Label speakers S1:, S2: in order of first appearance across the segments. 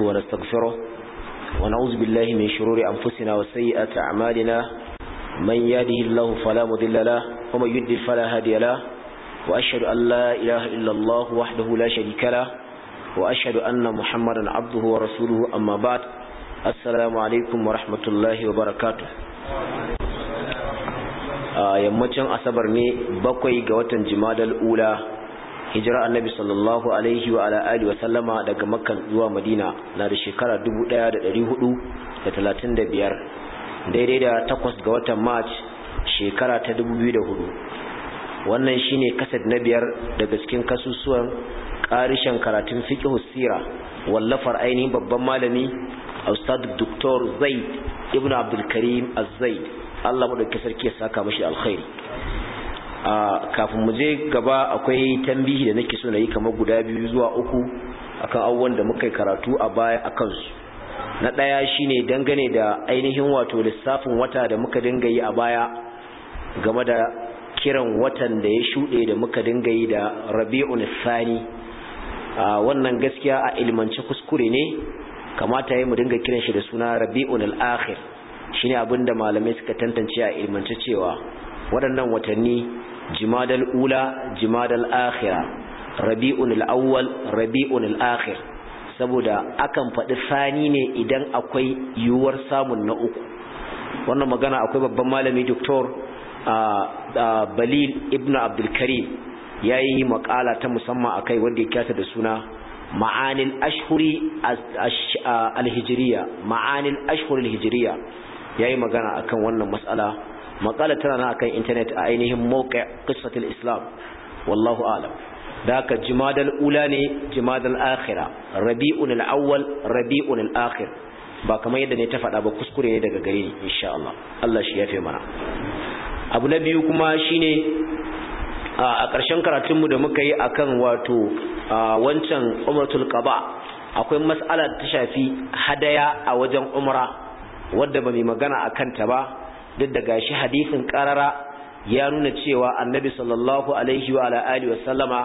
S1: ونستغفره ونعوذ بالله من شرور أنفسنا وسيئات أعمالنا من يهده الله فلا مضل له ومن يضلل فلا هادي له وأشهد أن لا إله إلا الله وحده لا شريك له وأشهد أن محمدا عبده ورسوله أما بعد السلام عليكم ورحمة الله وبركاته yammacin asabar ne bakwai ga watan jimadal ula hijira annabi sallallahu alaihi wa ala alihi wa sallama daga makkan zuwa madina na da shekara 1435 daidai da takwas ga watan march shekara ta 2004 wannan shine kasad na biyar daga cikin kasusuwan karishan karatun fiqh sira wallafar ainihin babban malami ustad dr zaid ibn abdul karim az-zaid Allah madaukakin sarki ya saka mashi alkhairi a kafin mu je gaba akwai tambihi da nake so na yi kamar guda biyu zuwa uku akan abubuwan da muka yi karatu a baya akan su na daya shine dangane da ainihin wato lissafin wata da muka dinga yi a baya game da kiran watan da ya shuɗe da muka dinga yi da Rabi'un Sani a wannan gaskiya a ilmance kuskure ne kamata yayi mu dinga kiran shi da suna Rabi'un al-Akhir shine abinda malamai suka tantance a ilmance cewa waɗannan watanni jimadal ula jimadal akhira rabi'un al-awwal rabi'un al-akhir saboda akan faɗi sani ne idan akwai yiwuwar samun na uku wannan magana akwai babban malami doktor balil ibn abdul karim yayi makala ta musamman akai wanda ya kyata da suna ma'anil ashhuri al-hijriya ma'anil ashhur al-hijriya yayi magana akan wannan mas'ala maqala tana na akan internet a ainihin mawqi' qissatul islam wallahu a'lam daka jimadal ula ne jimadal akhira rabi'un al-awwal rabi'un al-akhir ba kamar yadda ne ta faɗa ba kuskure ne daga gare ni insha Allah Allah shi yafe mana abu na biyu kuma shine a ƙarshen karatunmu da muka yi akan wato wancan umratul qaba akwai mas'ala ta shafi hadaya a wajen umra wadda ba mai magana a kanta ba duk da gashi hadisin karara ya nuna cewa annabi sallallahu alaihi wa alihi wasallama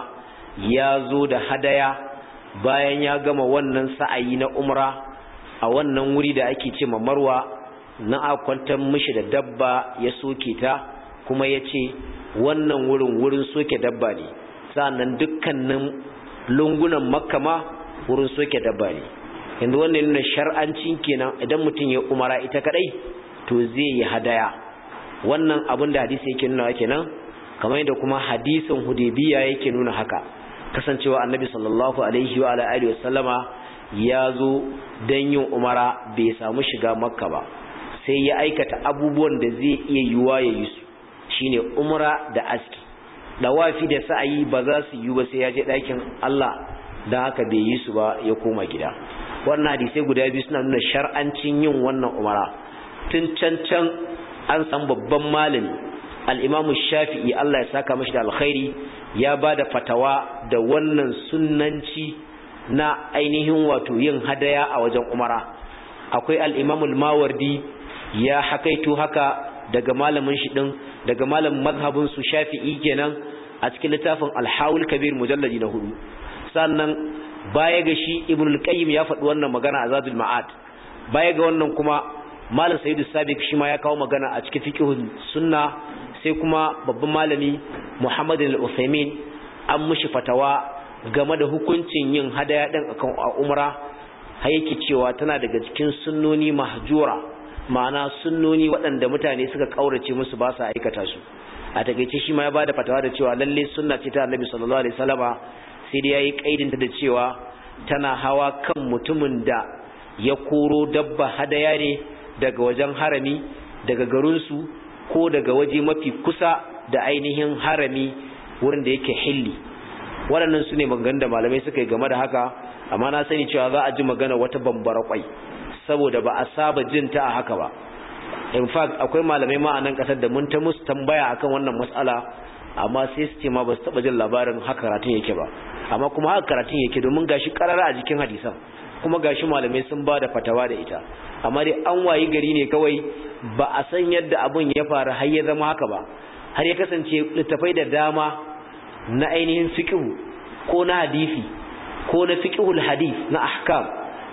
S1: ya zo da hadaya bayan ya gama wannan sa'ayi na umra a wannan wuri da ake ce marwa na akwantar mishi da dabba ya soke ta kuma ya ce wannan wurin wurin soke dabba ne sa'annan dukkanin lungunan makka ma wurin soke dabba ne yanzu wannan nuna shar'ancin kenan idan mutum ya umara ita kadai to zai yi hadaya wannan abin da hadisi yake nuna kenan kamar yadda kuma hadisin hudaybiya yake nuna haka kasancewa annabi sallallahu alaihi wa alihi wa sallama ya zo dan yin umara bai samu shiga makka ba sai ya aikata abubuwan da zai iya yiwa ya yi su shine umra da aski dawafi da sa'ayi ba za su yi ba sai ya je ɗakin Allah dan haka bai yi su ba ya koma gida wannan hadisai guda biyu suna nuna shar'ancin yin wannan umara tun can can an san babban malami al-Imam Shafi'i Allah ya saka mashi da alkhairi ya bada fatawa da wannan sunnanci na ainihin wato yin hadaya a wajen umara akwai al-Imam al-Mawardi ya hakaito haka daga malamin shi din daga malamin mazhabin su Shafi'i kenan a cikin littafin Al-Hawul Kabir mujalladi na hudu sannan baya ga shi ibn al-qayyim ya faɗi wannan magana a zadul ma'ad baya ga wannan kuma malam sayyidu sabiq shi ma ya kawo magana a cikin fiqhun sunna sai kuma babban malami muhammad al-usaymin an mushi fatawa game da hukuncin yin hadaya din akan umra har yake cewa tana daga cikin sunnoni mahjura ma'ana sunnoni waɗanda mutane suka kaurace musu ba su aikata su a takeice shi ma ya bada fatawa da cewa lalle sunna ce ta annabi sallallahu alaihi wasallama sai dai yayi kaidinta da cewa tana hawa kan mutumin da ya koro dabba hadaya ne daga wajen harami daga garinsu ko daga waje mafi kusa da ainihin harami wurin da yake hilli waɗannan su ne maganganun da malamai suka yi game da haka amma na sani cewa za a ji magana wata bambara kwai saboda ba a saba jin ta a haka ba in fact akwai malamai ma a nan ƙasar da mun ta musu tambaya akan wannan matsala amma sai su ce ma ba su taɓa jin labarin haka karatun yake ba amma kuma haka karatun yake domin gashi karara a jikin hadisan kuma gashi malamai sun ba da fatawa da ita amma dai an wayi gari ne kawai ba a san yadda abun ya faru har ya zama haka ba har ya kasance littafai da dama na ainihin fiqh ko na hadisi ko na fiqhul hadith na ahkam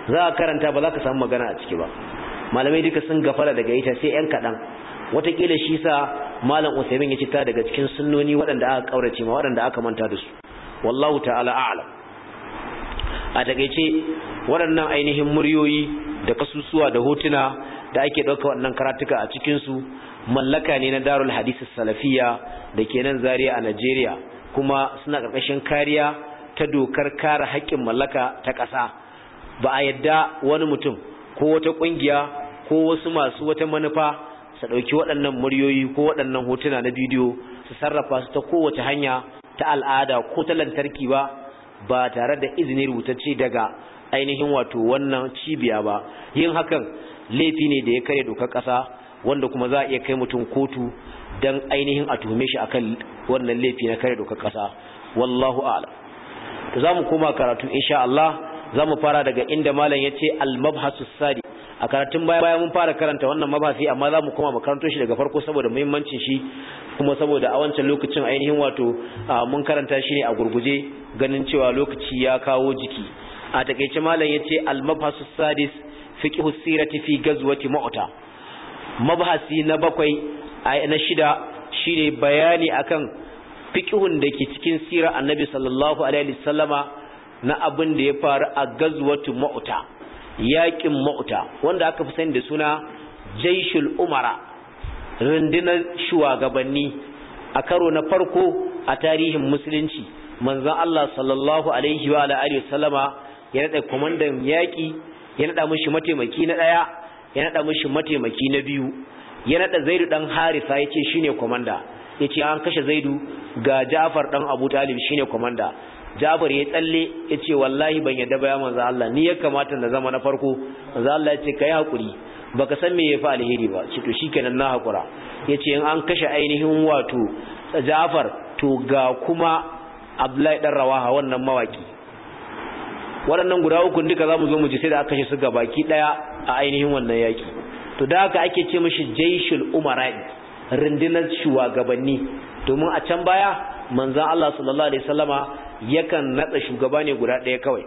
S1: za a karanta ba za ka samu magana a ciki ba malamai duka sun gafara daga ita sai yan kaɗan watakila shi sa malam usaimin ya cita daga cikin sunnoni waɗanda aka ƙaurace ma waɗanda aka manta da su wallahu ta'ala a'lam a takaice waɗannan ainihin muryoyi da kasusuwa da hotuna da ake ɗauka waɗannan karatuka a cikinsu mallaka ne na darul hadisi salafiya da ke nan zariya a najeriya kuma suna ƙarƙashin kariya ta dokar kare haƙƙin mallaka ta ƙasa ba a yadda wani mutum ko wata ƙungiya ko wasu masu wata manufa su ɗauki waɗannan muryoyi ko waɗannan hotuna na bidiyo su sarrafa su ta kowace hanya ta al'ada ko ta lantarki ba ba tare da izini rubutacce daga ainihin wato wannan cibiya ba yin hakan laifi ne da ya kare dokar ƙasa wanda kuma za a iya kai mutum kotu don ainihin a tuhume shi akan wannan laifi na kare dokar ƙasa wallahu a'lam to za mu koma karatu insha Allah za mu fara daga inda malam ya ce al-mabhasu sadi a karatun baya baya mun fara karanta wannan mabhasi amma za mu koma makaranto shi daga farko saboda muhimmancin shi kuma saboda a wancan lokacin ainihin wato mun karanta shi ne a gurguje ganin cewa lokaci ya kawo jiki a takeice malam ya ce al-mabhasu sadis fiqhu sirati fi gazwati mu'ta mabhasi na bakwai na shida shine bayani akan fiqhun da ke cikin sirar annabi sallallahu alaihi wasallama na abin da ya faru a gazwatu mu'ta yaƙin mu'ta wanda aka fi sani da suna jaishul umara rundunar shugabanni a karo na farko a tarihin musulunci manzon Allah sallallahu alaihi wa alihi wasallama ya nada komandan yaƙi ya nada mishi mataimaki na daya ya nada mishi mataimaki na biyu ya nada Zaidu dan Harisa yace shine komanda yace an kashe Zaidu ga Ja'far dan Abu Talib shine komanda Jabir ya tsalle ya ce wallahi ban yadda ba ya manzo Allah ni ya kamata na zama na farko manzo Allah ya ce kai hakuri baka san me yafi alheri ba ce to shikenan na hakura yace in an kashe ainihin wato Jafar to ga kuma Abdullahi dan Rawaha wannan mawaki waɗannan guda uku duka zamu zo mu ji sai da aka kashe su baki daya a ainihin wannan yaki to da haka ake ce mishi jaishul umara'i rundunar shugabanni domin a can baya manzon Allah sallallahu alaihi wasallama yakan natsa shugaba ne guda ɗaya kawai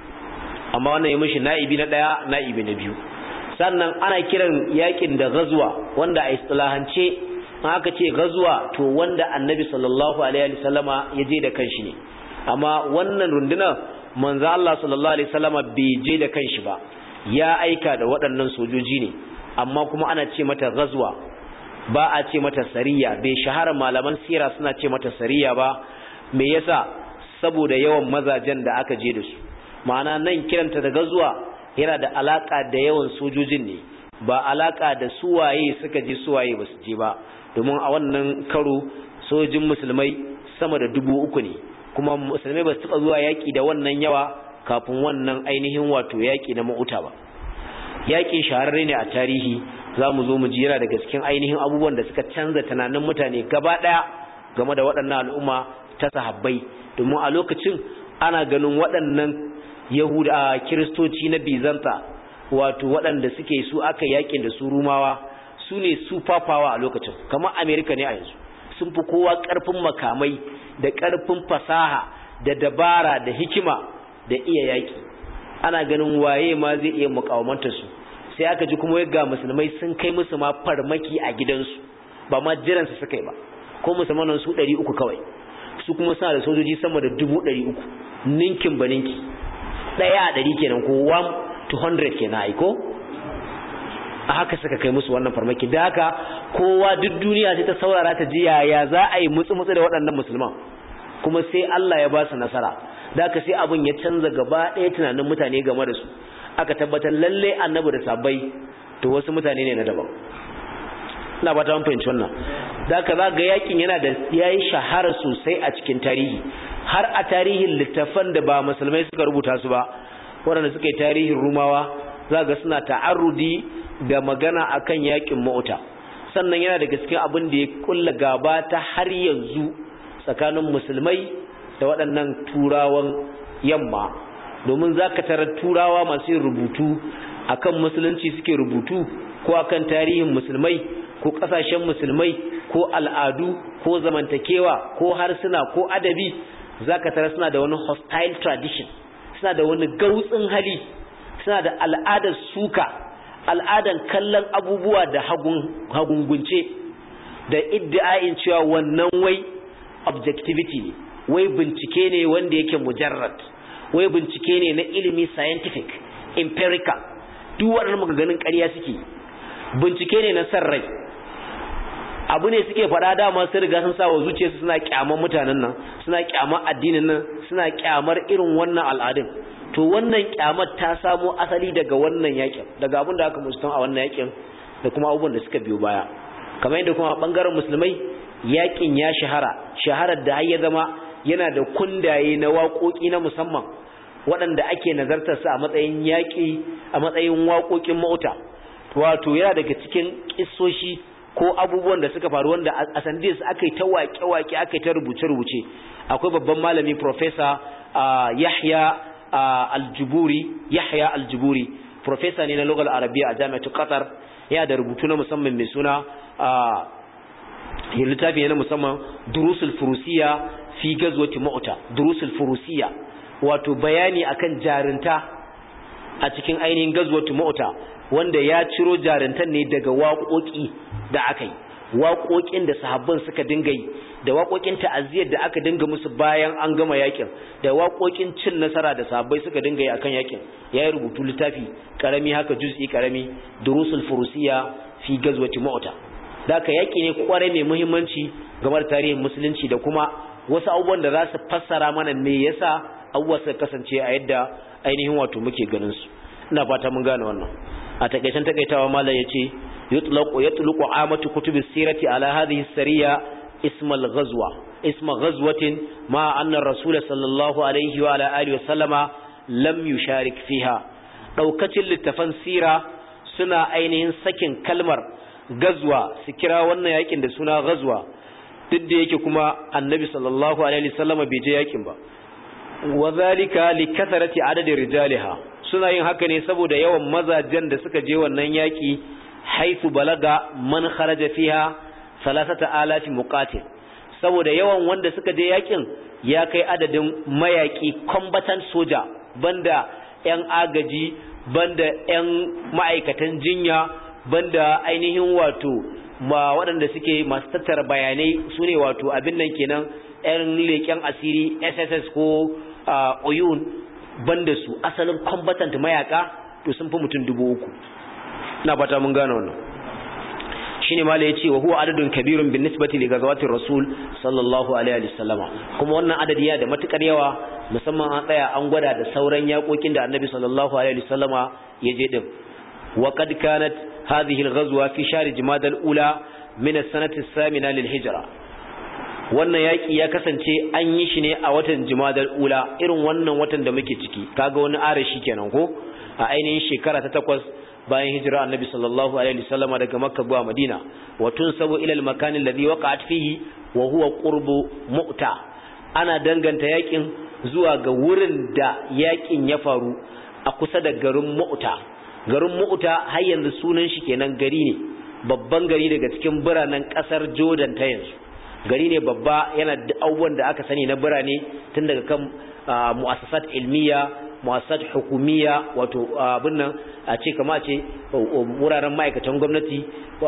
S1: amma wannan ya mishi na'ibi na ɗaya na'ibi na biyu sannan ana kiran yakin da gazuwa wanda a istilahance aka ce gazuwa to wanda annabi sallallahu alaihi wasallama ya je da kanshi ne amma wannan runduna manzo Allah sallallahu alaihi wasallama bai je da kanshi ba ya aika da waɗannan sojoji ne amma kuma ana ce mata gazuwa ba a ce mata sariya bai shahara malaman sira suna ce mata sariya ba me yasa saboda yawan mazajen da aka je da su ma'ana nan kiranta da gazuwa yana da alaka da yawan sojojin ne ba alaka da suwaye suka je suwaye ba su je ba domin a wannan karo sojin musulmai sama da dubu uku ne kuma musulmai ba su taɓa zuwa yaƙi da wannan yawa kafin wannan ainihin wato yaƙi na ma'uta ba yaƙin shahararre ne a tarihi za mu zo mu ji yana daga cikin ainihin abubuwan da suka canza tunanin mutane gaba ɗaya game da waɗannan al'umma ta sahabbai domin a lokacin ana ganin waɗannan yahuda kiristoci na bizanta wato waɗanda suke su aka yakin da su rumawa su ne su fafawa a lokacin kamar amerika ne a yanzu sun fi kowa ƙarfin makamai da ƙarfin fasaha da dabara da hikima da iya yaƙi ana ganin waye ma zai iya mukawamantar su sai aka ji kuma ga musulmai sun kai musu ma farmaki a gidansu ba ma jiransu suka yi ba ko musulmanan su ɗari uku kawai su kuma suna da sojoji sama da dubu ɗari uku ninkin ba ninki ɗaya a ɗari kenan ko 1 to 100 kenan aiko a haka suka kai musu wannan farmaki da haka kowa duk duniya sai ta saurara ta ji yaya za a yi mutsu-mutsu da waɗannan musulman kuma sai Allah ya ba su nasara da haka sai abin ya canza gaba ɗaya tunanin mutane game da su aka tabbatar lalle annabi da sabai to wasu mutane ne na daban ina ba ta fahimci wannan da haka za ga yakin yana da yayi shahara sosai a cikin tarihi har a tarihin littafan da ba musulmai suka rubuta su ba waɗanda suka yi tarihin rumawa za ga suna ta'arrudi da magana akan yakin mauta sannan yana da gaske abin da ya kulla gaba ta har yanzu tsakanin musulmai da waɗannan turawan yamma domin za ka tarar turawa masu yin rubutu akan musulunci suke rubutu ko akan tarihin musulmai ko ƙasashen musulmai ko al'adu ko zamantakewa ko harsuna ko adabi za ka tarar suna da wani hostile tradition suna da wani gautsin hali suna da al'adar suka al'adan kallon abubuwa da hagungunce da iddiayin cewa wannan wai objectivity ne wai bincike ne wanda yake mujarrad wai bincike ne na ilimi scientific empirical duk waɗannan maganganun ƙarya suke bincike ne na san rai abu ne suke faɗa dama sun riga sun sa wa zuciyarsu suna kyamar mutanen nan suna kyamar addinin nan suna kyamar irin wannan al'adun to wannan kyamar ta samo asali daga wannan yakin daga abin da aka musulun a wannan yakin da kuma abubuwan da suka biyo baya kamar yadda kuma bangaren musulmai yakin ya shahara shaharar da har ya zama yana da kundaye na waƙoƙi na musamman waɗanda ake nazartar su a matsayin yaƙi a matsayin waƙoƙin mauta wato yana daga cikin kissoshi ko abubuwan da suka faru wanda a sandis aka yi ta waƙe-waƙe aka yi ta rubuce-rubuce akwai babban malami profesa yahya aljuburi yahya aljuburi profesa ne na lugal arabiya a jami'atu qatar yana da rubutu na musamman mai suna littafi ne na musamman durusul furusiya fi gazwati mu'ta durusul furusiya wato bayani akan jarinta a cikin ainihin gazwati mu'ta wanda ya ciro jarintan ne daga waƙoƙi da aka yi waƙoƙin da sahabban suka dinga yi da waƙoƙin ta'aziyar da aka dinga musu bayan an gama yakin da waƙoƙin cin nasara da sahabbai suka dinga yi akan yakin ya yi rubutu littafi karami haka juz'i karami durusul furusiya fi gazwati mu'ta da aka yaki ne kwarai mai muhimmanci game da tarihin musulunci da kuma wasu abubuwan da za su fassara mana me yasa abubuwa suka kasance a yadda ainihin wato muke ganin su ina fata mun gane wannan a takaicen takaitawa malam yace yutlaqu yatluqu amatu kutubis sirati ala hadhihi sariya ism al-ghazwa ism ghazwatin ma anna ar-rasul sallallahu alaihi wa ala alihi wa sallama lam yusharik fiha daukacin littafan sira suna ainihin sakin kalmar gazwa su kira wannan yakin da suna gazwa duk da yake kuma annabi sallallahu alaihi wasallama bai je yakin ba wa zalika li kathrati adadi rijaliha suna yin haka ne saboda yawan mazajen da suka je wannan yaki haifu balaga man kharaja fiha salasata alafi muqatil saboda yawan wanda suka je yakin ya kai adadin mayaki combatant soja banda yan agaji banda yan ma'aikatan jinya banda ainihin wato ma waɗanda suke masu tattara bayanai su ne wato abin nan kenan yan leƙen asiri sss ko oyun banda su asalin combatant mayaka to sun fi mutum dubu uku na fata mun gane wannan shine mala yace wa huwa adadun kabirun bin nisbati li ghazawati rasul sallallahu alaihi wasallama kuma wannan adadi ya da matukar yawa musamman an tsaya an gwada da sauran yakokin da annabi sallallahu alaihi wasallama ya je din wa qad kanat hadhihi al-ghazwa fi shahr jumada al-ula min as-sanati as-samina lil hijra wannan yaki ya kasance an yi shi ne a watan jumada al-ula irin wannan watan da muke ciki kaga wani arashi kenan ko a ainihin shekara ta takwas bayan hijira annabi sallallahu alaihi wasallama daga makka zuwa madina wa tunsabu ila al-makan alladhi waqa'at fihi wa huwa qurbu mu'ta ana danganta yakin zuwa ga wurin da yakin ya faru a kusa da garin mu'ta garin mu'ta har yanzu sunan shi kenan gari ne babban gari daga cikin biranen kasar Jordan ta yanzu gari ne babba yana da abubuwan da aka sani na birane tun daga kan mu'assasat ilmiya mu'assasat hukumiya wato abin nan a ce kama ce wuraren ma'aikatan gwamnati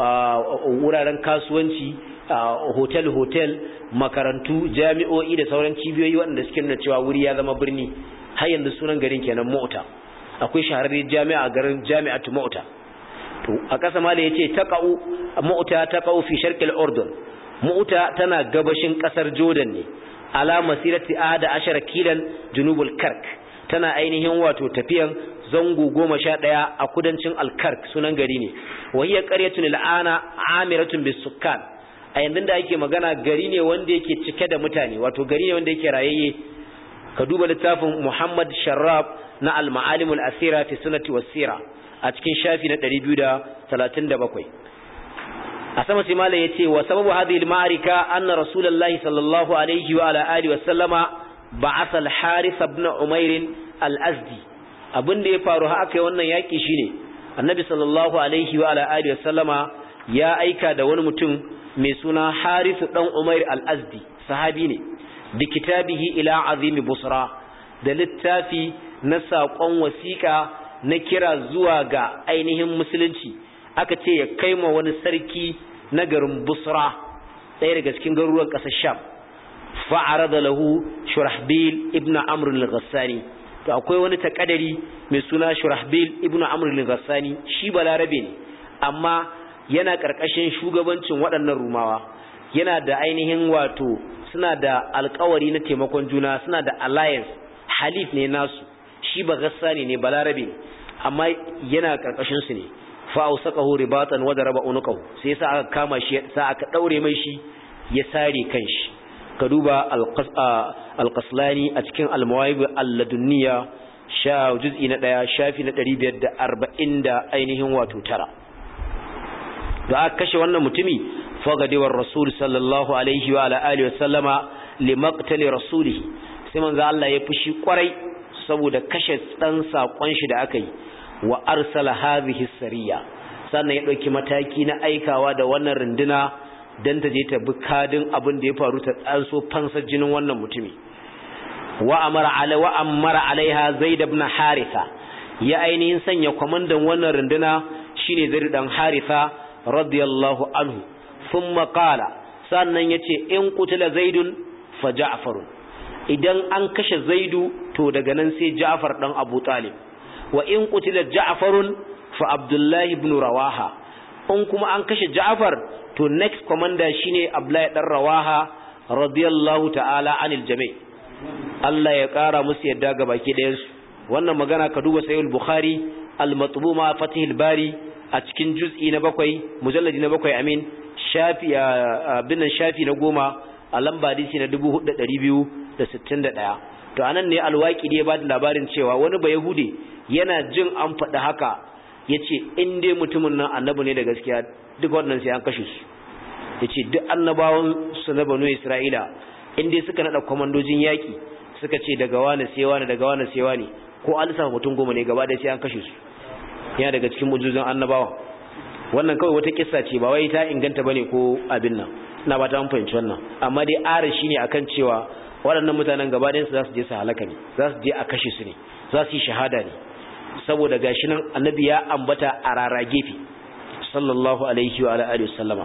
S1: wuraren kasuwanci hotel hotel makarantu jami'o'i da sauran cibiyoyi waɗanda suke nuna cewa wuri ya zama birni har yanzu sunan garin kenan mota akwai shahararren jami'a a garin jami'atu mota to a ƙasa ma da yace taqau mota taqau fi sharqil urdun mota tana gabashin ƙasar jordan ne ala masirati ahada ashara kilan junubul kark tana ainihin wato tafiyan zango goma sha ɗaya a kudancin alkark sunan gari ne wahiyar ƙaryatun al'ana amiratun bisukkan a yanzu da ake magana gari ne wanda yake cike da mutane wato gari ne wanda yake rayayye ka duba littafin muhammad sharraf na al-ma'alimul asira fi sunati wasira a cikin shafi na 237 a sama sai malam yace wa sababu hadhihi al-ma'arika anna rasulullahi sallallahu alaihi wa ala alihi wa sallama ba'atha al-harith ibn umair al-azdi abin da ya faru har aka yi wannan yaki shine annabi sallallahu alaihi wa ala alihi wa sallama ya aika da wani mutum mai suna harith dan umair al-azdi sahabi ne bi kitabihi ila azimi busra da littafi na saƙon wasiƙa na kira zuwa ga ainihin musulunci aka ce ya kai ma wani sarki na garin busra ɗaya daga cikin garuruwan ƙasar sham fa'arada lahu shurahbil ibn amr al-ghassani to akwai wani takadari mai suna shurahbil ibn amr al-ghassani shi balarabe ne amma yana karkashin shugabancin waɗannan rumawa yana da ainihin wato suna da alkawari na taimakon juna suna da alliance halif ne nasu shi ba ghassani ne balarabe ne amma yana karkashin su ne fa ausaqahu ribatan wa daraba unuqahu sai sa aka kama shi sa aka daure mai shi ya sare kanshi ka duba alƙaslani a cikin almawaibu alladunniya sha juz'i na ɗaya shafi na ɗari biyar da arba'in da ainihin wato tara da aka kashe wannan mutumi fagadewar rasul sallallahu alaihi wa alihi wasallama limaktali rasulihi sai manzo Allah ya fushi kwarai saboda kashe dan sakon shi da aka yi wa arsala hadhihi sariya sannan ya dauki mataki na aikawa da wannan runduna dan ta je ta bi kadin abin da ya faru ta tsanso fansar jinin wannan mutumi wa amara ala wa amara alaiha zaid ibn haritha ya ainihin sanya kwamandan wannan runduna shine zaid dan haritha radiyallahu anhu thumma qala sannan yace in qutila zaidun fa ja'far idan an kashe zaidu to daga nan sai ja'far dan abu talib wa in qutila ja'farun fa abdullah ibn rawaha in kuma an kashe ja'far to next commander shine Abdullahi dan Rawaha radiyallahu ta'ala anil jami' Allah ya kara musu yadda ga baki ɗayan su wannan magana ka duba sahih al-Bukhari al-matbuma Fathul Bari a cikin juz'i na bakwai mujalladi na bakwai amin shafi binan shafi na goma a lamba hadisi na 4261 to anan ne alwaki da ya bada labarin cewa wani ba yahude yana jin an faɗi haka yace in dai mutumin nan annabi ne da gaskiya duk wannan sai an kashe su yace duk annabawan su na banu Isra'ila in dai suka nada komandojin yaki suka ce daga wani sai wani daga wani sai wani ko an lissafa mutum goma ne gaba da sai an kashe su yana daga cikin mujizan annabawa wannan kawai wata kissa ce ba wai ta inganta bane ko abin nan ina ba ta an fahimci wannan amma dai ara shine akan cewa waɗannan mutanen gaba ɗayan su za su je su halaka ne za su je a kashe su ne za su yi shahada ne saboda gashi nan annabi ya ambata a rara gefe sallallahu alaihi wa alihi wasallama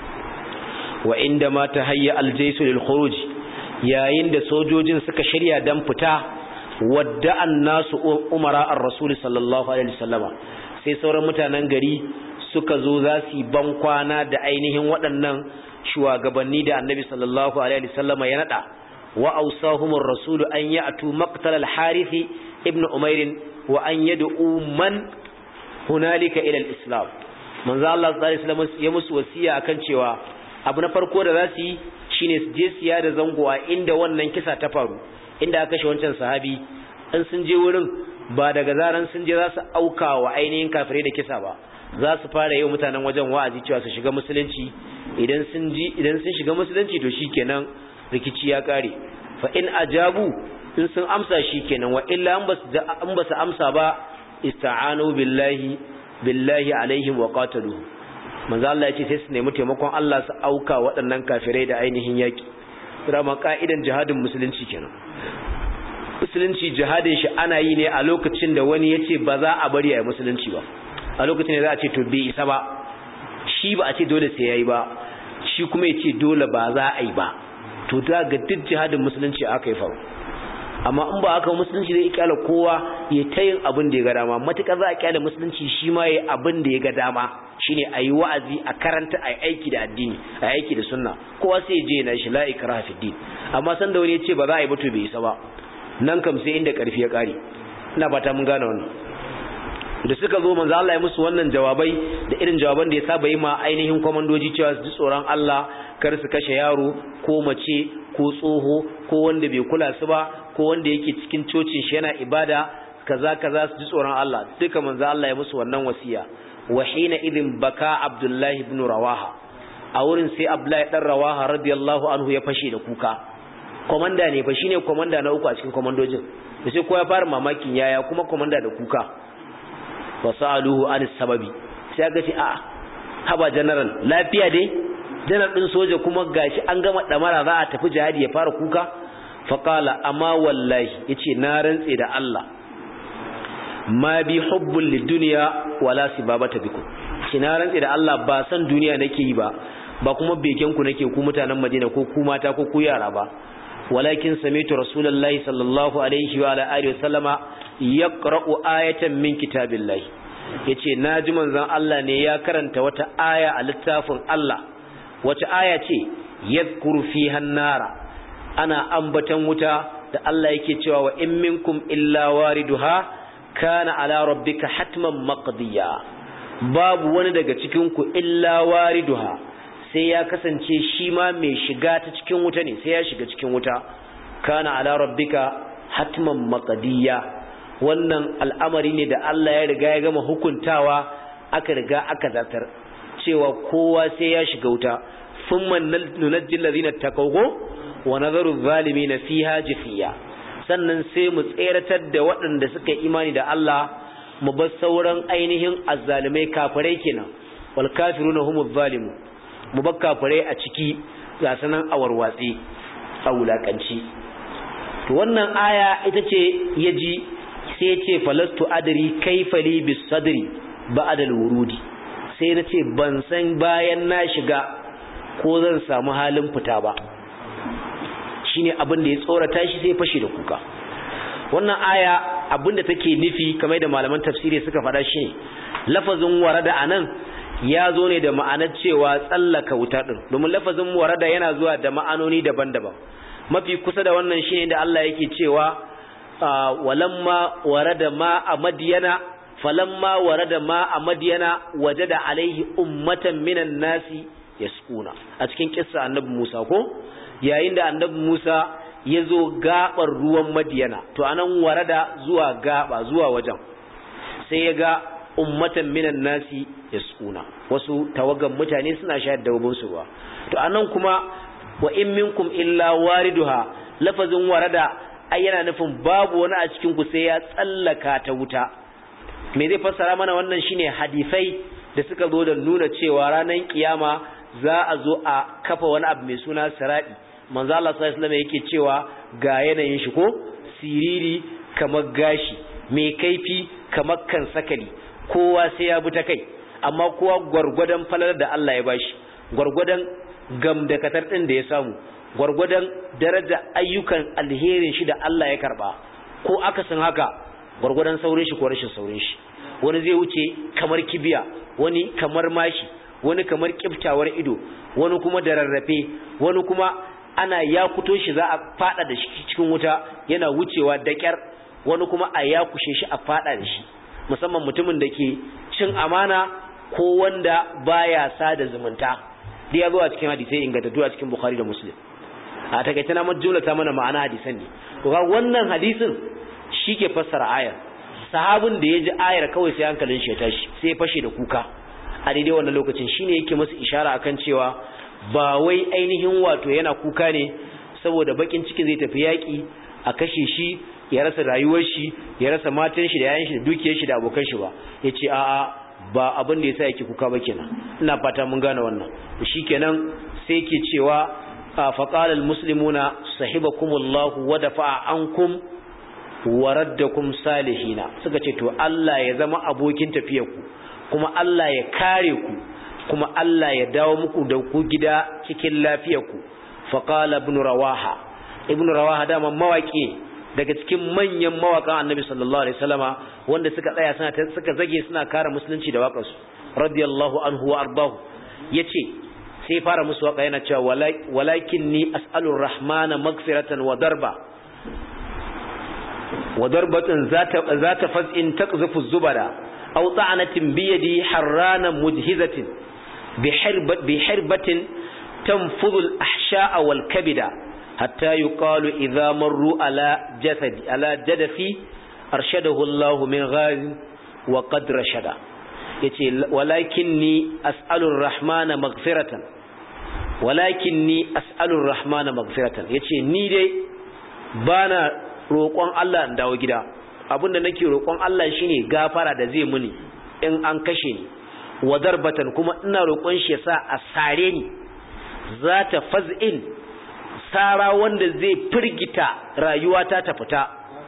S1: wa inda ma tahayya aljaysu lil khuruj yayin da sojojin suka shirya dan fita wadda annasu umara ar-rasul sallallahu alaihi wasallama sai sauran mutanen gari suka zo za su ban kwana da ainihin waɗannan shugabanni da annabi sallallahu alaihi wasallama ya nada wa awsahumur rasul an ya'tu maqtal al-harith ibn umair wa an yad'u man hunalika ila al-islam manzo Allah sallallahu alaihi wasallam ya musu wasiya akan cewa abu na farko da za su yi shine su je siya da zango a inda wannan kisa ta faru inda aka kashe wancan sahabi in sun je wurin ba daga zaran sun je za su auka wa ainihin kafirai da kisa ba za su fara yau mutanen wajen wa'azi cewa su shiga musulunci idan sun ji idan sun shiga musulunci to shikenan rikici ya kare fa in ajabu in sun amsa shikenan wa illa an ba su amsa ba ista'anu billahi billahi alaihim wa qatalu manzo Allah yace sai su nemi taimakon Allah su auka waɗannan kafirai da ainihin yaki dama ka'idan jihadin musulunci kenan musulunci jihadin shi ana yi ne a lokacin da wani yace ba za a bari a musulunci ba a lokacin da za a ce to bai isa ba shi ba a ce dole sai yayi ba shi kuma yace dole ba za a yi ba to da ga duk jihadin musulunci aka yi faru amma in ba aka musulunci zai kyala kowa ya ta yin abin da ya ga dama matuƙar za a kyala musulunci shi ma ya abin da ya ga dama shine a yi wa'azi a karanta a aiki da addini a aiki da sunna kowa sai je na shi la ikraha fi din amma san da wani ya ce ba za a yi ba to bai isa ba nan kam sai inda karfi ya kare ina fata mun gane wannan da suka zo manzo Allah ya musu wannan jawabai da irin jawaban da ya saba yi ma ainihin komandoji cewa su ji tsoron Allah kar su kashe yaro ko mace ko tsoho ko wanda bai kula su ba ko wanda yake cikin cocin shi yana ibada kaza kaza su ji tsoron Allah duka manzo Allah ya musu wannan wasiya wa hina idin baka Abdullahi ibn Rawaha a wurin sai Abdullahi dan Rawaha radiyallahu anhu ya fashe da kuka komanda ne fa shine komanda na uku a cikin komandojin da sai kowa ya fara mamakin yaya kuma komanda da kuka fasaluhu an sababi sai aka ce a haba general lafiya dai janar din soja kuma gashi an gama damara za a tafi jihadi ya fara kuka faqala amma wallahi yace na rantse da Allah ma bi hubbul lidunya wala sibabata bikum kina rantsi da Allah ba san duniya nake yi ba ba kuma beken ku nake ku mutanen Madina ko ku mata ko ku yara ba walakin sami'tu rasulullahi sallallahu alaihi wa alihi wasallama yaqra'u ayatan min kitabillahi yace naji manzon Allah ne ya karanta wata aya a littafin Allah wata aya ce yadhkuru fiha nara ana ambatan wuta da Allah yake cewa wa in minkum illa wariduha kana ala rabbika hatman maqdiya babu wani daga cikin ku illa wariduha sai ya kasance shi ma mai shiga ta cikin wuta ne sai ya shiga cikin wuta kana ala rabbika hatman maqdiya wannan al'amari ne da Allah ya riga ya gama hukuntawa aka riga aka zartar cewa kowa sai ya shiga wuta thumma nunajjil ladina taqawgo wa nadharu adh-dhalimin fiha jafiya sannan sai mu tseratar da waɗanda suka yi imani da Allah mu bar sauran ainihin azzalimai kafirai kenan wal kafiruna humuz zalimun mu bar kafirai a ciki ga sanan awarwatsi a wulakanci to wannan aya ita ce yaji sai ce falastu adri kaifa li bis sadri ba'da al wurudi sai na ce ban san bayan na shiga ko zan samu halin fita ba shine abin da ya tsorata shi sai fashi da kuka wannan aya abin da take nufi kamar da malaman tafsiri suka faɗa shine lafazin warada anan ya zo ne da ma'anar cewa tsallaka wuta din domin lafazin warada yana zuwa da ma'anoni daban-daban mafi kusa da wannan shine da Allah yake cewa walamma warada ma a madiyana falamma warada ma a madiyana wajada alaihi ummatan minan nasi yasquna a cikin kissa annabi Musa ko yayin da annabi Musa ya zo gabar ruwan madiyana to anan warada zuwa gaba zuwa wajen sai ya ga ummatan minan nasi yasquna wasu tawagan mutane suna shayar da babun su ruwa to anan kuma wa in minkum illa wariduha lafazin warada ai yana nufin babu wani a cikin ku sai ya tsallaka ta wuta me zai fassara mana wannan shine hadisai da suka zo da nuna cewa ranar kiyama za a zo a kafa wani abu mai suna siradi manzo Allah sallallahu alaihi yake cewa ga yanayin shi ko siriri kamar gashi mai kaifi kamar kan sakali kowa sai ya bi ta kai amma kowa gwargwadon falar da Allah ya bashi gwargwadon gamdakatar din da ya samu gwargwadon daraja ayyukan alherin shi da Allah ya karba ko akasin haka gwargwadon saurin shi ko rashin saurin shi wani zai wuce kamar kibiya wani kamar mashi wani kamar kiftawar ido wani kuma da rarrafe wani kuma ana ya fito shi za a fada da shi cikin wuta yana wucewa da kyar wani kuma a ya kushe shi a fada da shi musamman mutumin da ke cin amana ko wanda baya sada zumunta da ya zo a cikin hadisai ingantattu a cikin bukhari da muslim a takaice na majjula ta mana ma'ana hadisan ne to ga wannan hadisin shi ke fassara ayar sahabin da ya ji ayar kawai sai hankalin shi ya tashi sai ya fashe da kuka a daidai wannan lokacin shine yake masa ishara akan cewa ba wai ainihin wato yana kuka ne saboda bakin ciki zai tafi yaki a kashe shi ya rasa rayuwar shi ya rasa matan shi da yayan shi da dukiyar shi da abokan shi ba yace a'a ba abin da yasa yake kuka ba kenan ina fata mun gane wannan shikenan sai yake cewa faqala almuslimuna sahibakumullahu wa dafa'a ankum wa raddakum salihina suka ce to Allah ya zama abokin tafiyarku kuma Allah ya kare ku kuma Allah ya dawo muku da ku gida cikin lafiyarku faqala ibn rawaha ibn rawaha dama mawaki daga cikin manyan mawakan annabi sallallahu alaihi wasallama wanda suka tsaya suna suka zage suna kare musulunci da waƙarsu radiyallahu anhu wa ardahu yace sai fara musu waka yana cewa walakinni as'alur rahmana maghfiratan wa darba wa darbatan zata zata faz'in taqzifu zubada aw ta'anatin bi yadi harrana mujhizatin بحربة بحربة تنفض الأحشاء والكبد حتى يقال إذا مروا على جسد على جدفي أرشده الله من غاز وقد رشد ولكني أسأل الرحمن مغفرة ولكني أسأل الرحمن مغفرة يتي نيدي بانا roƙon Allah in dawo gida abinda nake roƙon Allah shine gafara da zai muni in an kashe ni wa darbatan kuma ina roƙon shi yasa a sare ni za ta faz'in sara wanda zai firgita rayuwata ta fita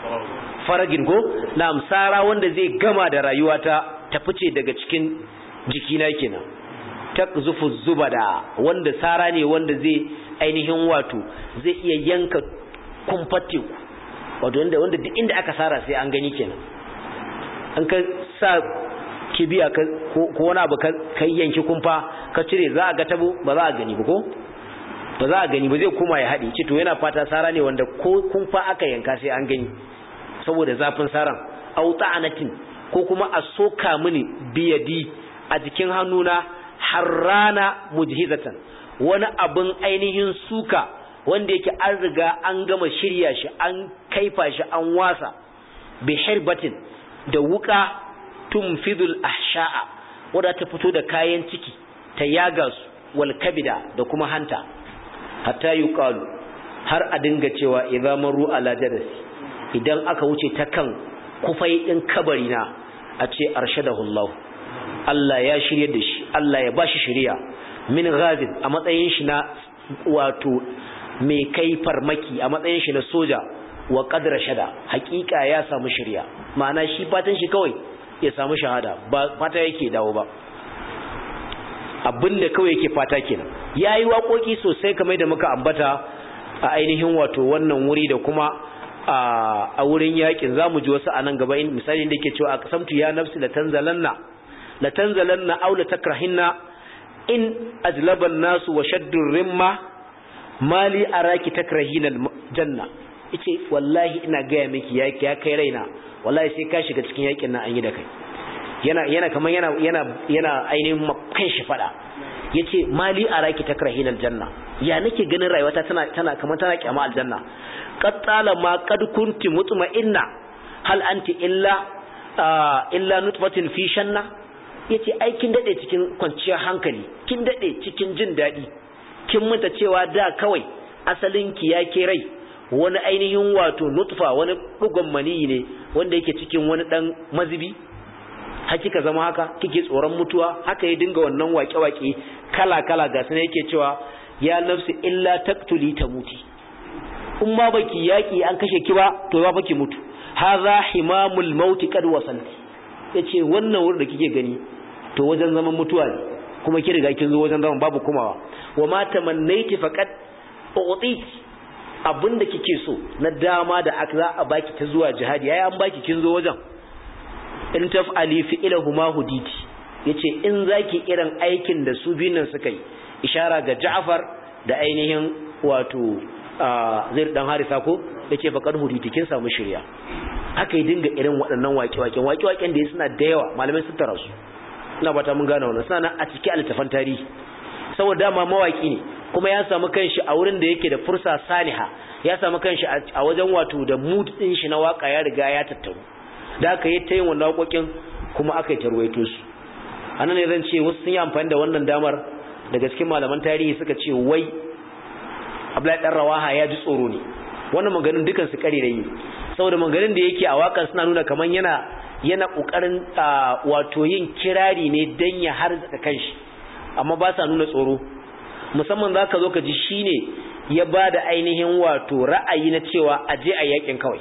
S1: faragin ko na'am sara wanda zai gama da rayuwata ta fice daga cikin jikina kenan takzufu zubada wanda sara ne wanda zai ainihin wato zai iya yanka kumfar teku wato wanda wanda duk inda aka sara sai an gani kenan an ka sa kibiya ko wani abu ka yanki kumfa ka cire za a ga tabo ba za a gani ba ko ba za a gani ba zai koma ya haɗe ce to yana fata sara ne wanda ko kumfa aka yanka sai an gani saboda zafin saran au ta'anatin ko kuma a soka mini biyadi a jikin hannuna harrana mujhizatan wani abin ainihin suka wanda yake an riga an gama shirya shi an kaifa shi an wasa bi hirbatin da wuka tumfidul ahsha'a wadda ta fito da kayan ciki ta yaga su wal kabida da kuma hanta hatta yuqalu har a dinga cewa idza maru ala jadasi idan aka wuce ta kan kufai din kabari na a ce arshadahu Allah Allah ya shirye da shi Allah ya bashi shiriya min ghazin a matsayin shi na wato mai kai farmaki a matsayin shi na soja wa qadra shada hakika ya samu shiriya ma'ana shi fatan shi kawai ya samu shahada ba fata yake dawo ba abinda kawai yake fata kenan yayi waƙoƙi sosai kamar da muka ambata a ainihin wato wannan wuri da kuma a wurin yakin zamu ji wasu anan gaba in misali da yake cewa aqsamtu ya nafsi la tanzalanna la tanzalanna aw la takrahinna in ajlaba an-nas wa shaddu rimma mali araki takrahina al-janna yace wallahi ina gaya miki yaki ya kai raina wallahi sai ka shiga cikin yakin nan an yi da kai yana yana kaman yana yana yana ainihin kan shi fada yace mali araki takrahin aljanna ya nake ganin rayuwata tana tana kaman tana kyama aljanna qad talama qad kunti mutma'inna hal anti illa illa nutfatin fi shanna yace ai kin dade cikin kwanciyar hankali kin dade cikin jin dadi kin manta cewa da kawai asalin ki ya ke rai wani ainihin wato nutfa wani dugon maniyi ne wanda yake cikin wani dan mazibi hakika zama haka kike tsoron mutuwa haka ya dinga wannan waƙe-waƙe kala-kala ga sanar yake cewa ya nafsi illa taktuli ta muti in ma baki yaƙi an kashe ki ba to ba baki mutu haza himamul mauti qad wasalti yace wannan wurin da kike gani to wajen zaman mutuwa ne kuma ki riga kin zo wajen zaman babu kumawa wa ma tamannaiti faqad u'titi abinda kike so na dama da aka za a baki ta zuwa jihadi yayi an baki kin zo wajen in taf'ali fi'lahuma huditi yace in zaki irin aikin da su biyun nan suka yi ishara ga Ja'far da ainihin wato Zaid dan Harisa ko yace faqad huditi kin samu shirya haka yi dinga irin waɗannan waƙe-waƙen waƙe-waƙen da suna da yawa malamai sun tara su ina bata mun gane wannan suna nan a cikin littafan tarihi saboda dama mawaki ne kuma ya samu kanshi a wurin da yake da fursa saniha ya samu kanshi a wajen wato da mood din shi na waka ya riga ya tattaru da aka yi ta yin wannan waƙoƙin kuma aka yi tarwaito su a nan ne zan ce wasu sun yi amfani da wannan damar daga cikin malaman tarihi suka ce wai abdullahi dan rawaha ya ji tsoro ne wannan maganin dukan su kare yi saboda maganin da yake a wakan suna nuna kamar yana yana kokarin wato yin kirari ne dan ya harzaka kanshi amma ba sa nuna tsoro musamman zaka zo ka ji shine ya ba da ainihin wato ra'ayi na cewa aje a yakin kawai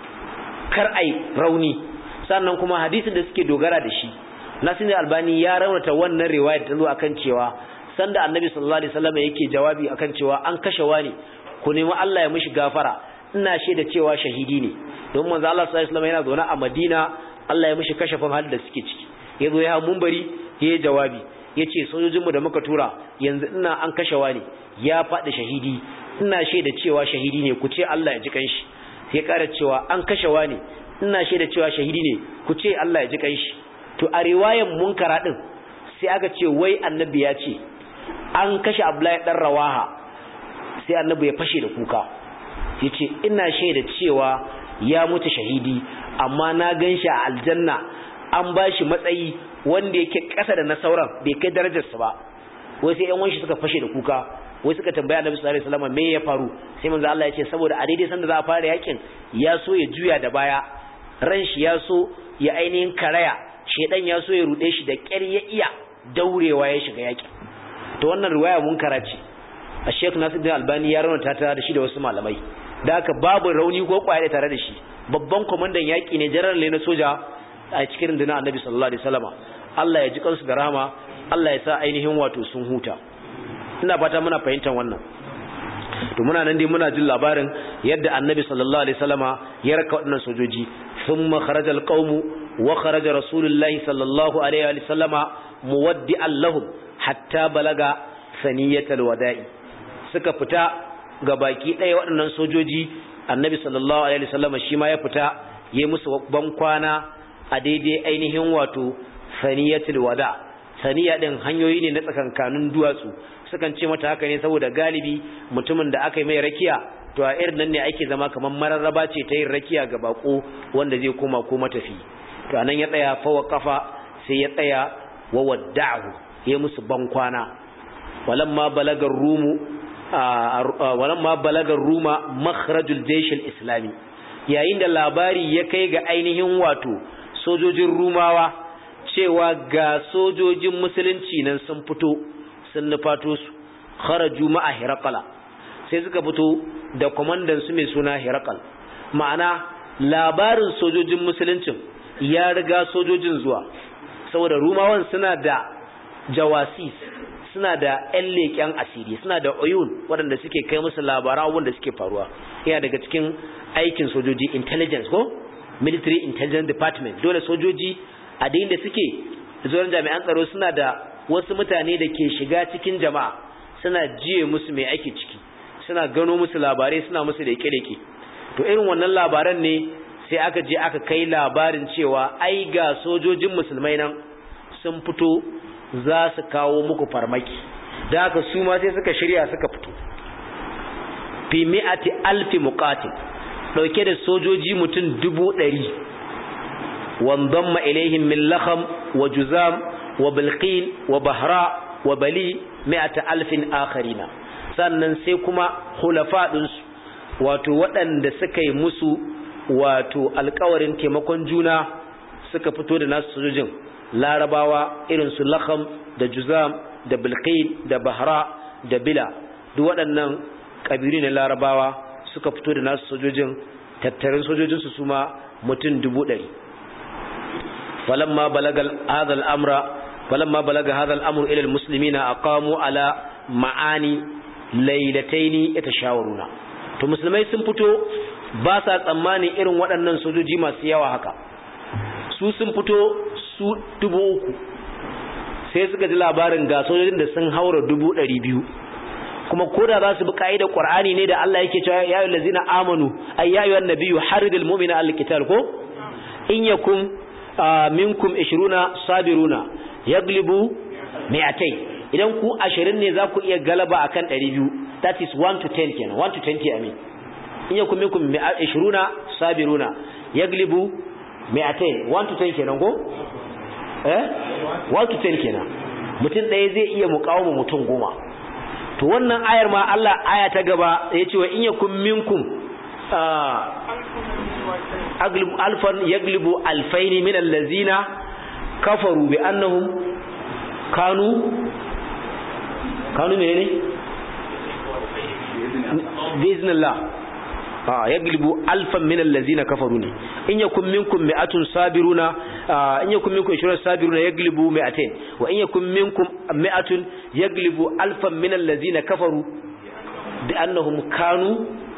S1: kar ai rauni sannan kuma hadisin da suke dogara da shi Nasir Albani ya raunata wannan riwaya ta zo akan cewa sanda Annabi sallallahu alaihi wasallam yake jawabi akan cewa an kashe wani ku nemi Allah ya mishi gafara ina shaida cewa shahidi ne don manzo Allah sallallahu alaihi wasallam yana zaune a Madina Allah ya mishi kashafin halin da suke ciki yazo ya munbari ya jawabi yace sojojin mu da muka tura yanzu ina an kashe wani ya faɗi shahidi ina shaida cewa shahidi ne ku ce Allah ya ji kanshi sai ƙara cewa an kashe wani ina shaida cewa shahidi ne ku ce Allah ya ji kanshi to a riwayan munkara din sai aka ce wai annabi ya ce an kashe Abdullahi dan Rawaha sai annabi ya fashe da kuka yace ina shaida cewa ya mutu shahidi amma na ganshi a aljanna an bashi matsayi wanda yake ƙasa da na sauran bai kai darajarsa ba wai sai ƴan wanshi suka fashe da kuka wai suka tambaya Annabi sallallahu alaihi wasallam me ya faru sai manzo Allah ya ce saboda a daidai sanda za a fara yakin ya so ya juya da baya ran shi ya so ya ainihin karaya shedan ya so ya rude shi da ƙyar ya iya daurewa ya shiga yakin to wannan riwaya munkara ce a Sheikh Nasiruddin Albani ya raunata ta da shi da wasu malamai da haka babu rauni ko kwaye tare da shi babban kwamandan yaƙi ne general ne na soja a cikin rundunar annabi sallallahu alaihi wasallama Allah ya ji kansu da rahama Allah ya sa ainihin wato sun huta ina fata muna fahimtar wannan to muna nan dai muna jin labarin yadda annabi sallallahu alaihi wasallama ya raka waɗannan sojoji thumma kharaja alqawmu wa kharaja rasulullahi sallallahu alaihi wasallama muwaddi'an lahum hatta balaga saniyatal wada'i suka fita ga baki ɗaya waɗannan sojoji annabi sallallahu alaihi wasallama shi ma ya fita ya musu ban kwana a daidai ainihin wato saniyatul wada saniya din hanyoyi ne na tsakankanin duwatsu sukan ce mata haka ne saboda galibi mutumin da aka yi mai rakiya to a irin nan ne ake zama kamar mararraba ce ta yin rakiya ga bako wanda zai koma ko matafi to anan ya tsaya fa kafa sai ya tsaya wa wadda'ahu ya musu ban kwana walamma balagar rumu walamma balagar ruma makhrajul jaysh al-islami yayin da labari ya kai ga ainihin wato sojojin rumawa cewa ga sojojin musulunci nan sun fito sun nufato su kharaju ma'a hiraqala sai suka fito da komandan su mai suna hiraqal ma'ana labarin sojojin musuluncin ya riga sojojin zuwa saboda rumawan suna da jawasis suna da ƴan leƙen asiri suna da oyun waɗanda suke kai musu labaran abubuwan da suke faruwa yana daga cikin aikin sojoji intelligence ko military intelligence department dole sojoji a da da suke zuwan jami'an tsaro suna da wasu mutane da ke shiga cikin jama'a suna jiye musu mai ake ciki suna gano musu labarai suna musu da leke to irin wannan labaran ne sai aka je aka kai labarin cewa ai ga sojojin musulmai nan sun fito za su kawo muku farmaki da haka su ma sai suka shirya suka fito fi mi'ati alfi muqatil dauke da sojoji mutum dubu ɗari وانضم إليهم من لخم وجزام وبلقين وبهراء وبلي مئة ألف آخرين sannan sai kuma hulafa ɗinsu wato waɗanda suka yi musu wato alkawarin taimakon juna suka fito da nasu sojojin larabawa irin su lakham da juzam da bilqin da bahra da bila duk waɗannan ƙabilu ne larabawa suka fito da nasu sojojin tattarin sojojinsu su ma mutum dubu ɗari فلما بلغ هذا الأمر فلما بلغ هذا الأمر إلى المسلمين أقاموا على معاني ليلتين يتشاورون to musulmai sun fito ba sa tsammani irin waɗannan sojoji masu yawa haka su sun fito su dubu uku sai suka ji labarin ga sojojin da sun haura dubu ɗari biyu kuma ko da za su bi ka'idar qur'ani ne da Allah yake cewa ya ayyuhallazina amanu ay ya ayyuhan nabiyyu haridil mu'mina al-qital ko in yakum minkum 20 sabiruna yaglibu mi'atay idan ku 20 ne za ku iya galaba akan 200 that is 1 to 10 kenan 1 to 20 I mean in yakum minkum 20 sabiruna yaglibu mi'atay 1 to 10 kenan ko eh 1 to 10 kenan mutum ɗaya zai iya muƙawama mutum goma to wannan ayar ma Allah aya ta gaba ya ce wa in yakum minkum alfan yaglibu alfaini min allazina kafaru bi annahum kanu kanu menene biiznillah ah yaglibu alfan min allazina kafaru ne in yakum minkum mi'atun sabiruna in yakum minkum 20 sabiruna yaglibu mi'atain wa in yakum minkum mi'atun yaglibu alfan min allazina kafaru bi annahum kanu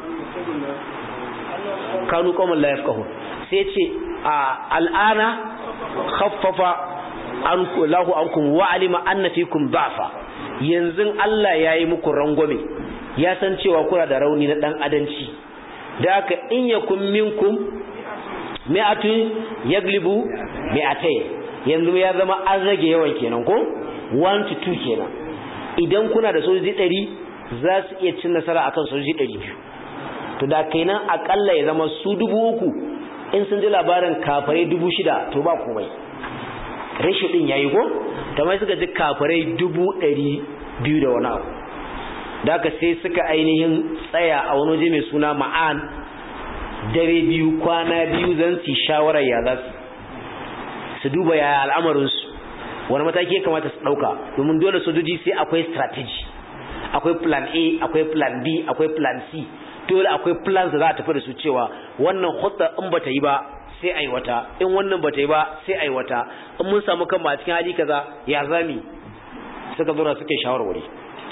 S1: kanu qauman la yafqahun sai ce al'ana khaffafa anku lahu ankum wa alima anna fikum da'fa yanzu Allah yayi muku rangwame ya san cewa kuna da rauni na dan adanci da haka in yakum minkum mi'atun yaglibu mi'atay yanzu ya zama an rage yawan kenan ko 1 to 2 kenan idan kuna da sojoji 100 za su iya cin nasara akan sojoji 200 to da kenan akalla ya zama su dubu uku in sun ji labarin kafarai dubu shida to ba komai rashi din yayi ko kamar suka ji kafarai dubu ɗari biyu da wani abu da aka sai suka ainihin tsaya a wani waje mai suna ma'an dare biyu kwana biyu zan su shawarar ya za su su duba yaya al'amarinsu wani mataki ya kamata su ɗauka domin dole sojoji sai akwai strategy akwai plan a akwai plan b akwai plan c dole akwai plans da za a tafi da su cewa wannan hutsa in bata yi ba sai ai wata in wannan bata yi ba sai ai wata in mun samu kan a cikin hali kaza ya zami suka zo suke shawarwari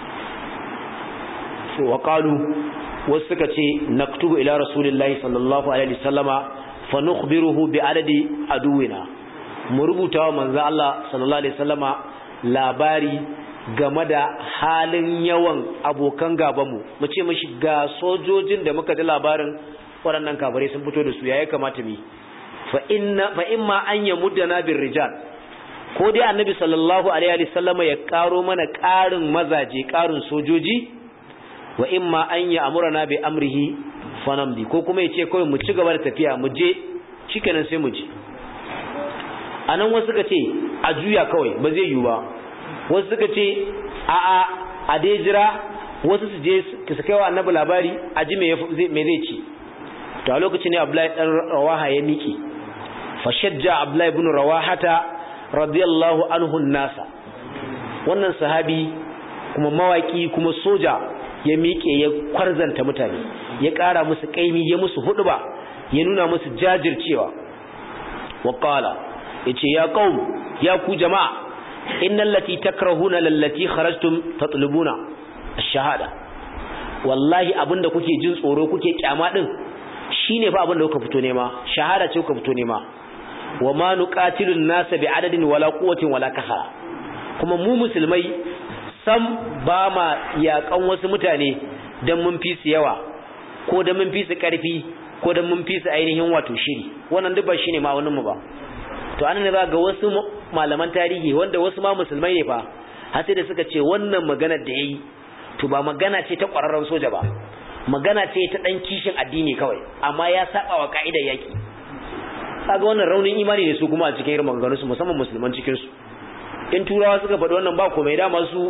S1: wa qalu wasu suka ce naktubu ila rasulillahi sallallahu alaihi wasallama fa nukhbiruhu bi adadi aduwina mu rubuta wa manzo Allah sallallahu alaihi wasallama labari game da halin yawan abokan gabanmu mu ce mishi ga sojojin da muka ji labarin waɗannan kafirai sun fito da su yayi kamata mu fa inna fa imma an yamuddana bir rijal ko dai annabi sallallahu alaihi wasallama ya karo mana ƙarin mazaje ƙarin sojoji wa imma an ya amurana bi amrihi fanamdi ko kuma ya ce kawai mu ci gaba da tafiya mu je shikenan sai mu je anan wasu suka ce a juya kawai ba zai yiwu ba wasu suka ce a a a dai jira wasu su je su kai wa annabi labari a ji me zai ci to a lokacin ne abdullahi dan rawaha ya miki fa shajja abdullahi ibn rawahata radiyallahu anhu nasa wannan sahabi kuma mawaki kuma soja ya miƙe ya kwarzanta mutane ya ƙara musu ƙaimi ya musu huɗuba ya nuna musu jajircewa wa qala yace ya qaum ya ku jama'a innal lati takrahuna lallati kharajtum tatlubuna ash-shahada wallahi abinda kuke jin tsoro kuke kyama din shine fa abinda kuka fito nema shahada ce kuka fito nema wa ma nuqatilun nasa bi adadin wala quwwatin wala kahara kuma mu musulmai sam ba ma yakan wasu mutane don mun fi su yawa ko don mun fi su ƙarfi ko don mun fi su ainihin wato shiri wannan duk ba shi ne ma'auninmu ba to an ne za ga wasu malaman tarihi wanda wasu ma musulmai ne fa har sai da suka ce wannan maganar da ya yi to ba magana ce ta ƙwararren soja ba magana ce ta ɗan kishin addini kawai amma ya saba wa ka'idar yaƙi kaga wannan raunin imani ne su kuma a cikin irin maganganunsu musamman musulman cikinsu in turawa suka faɗi wannan ba komai dama su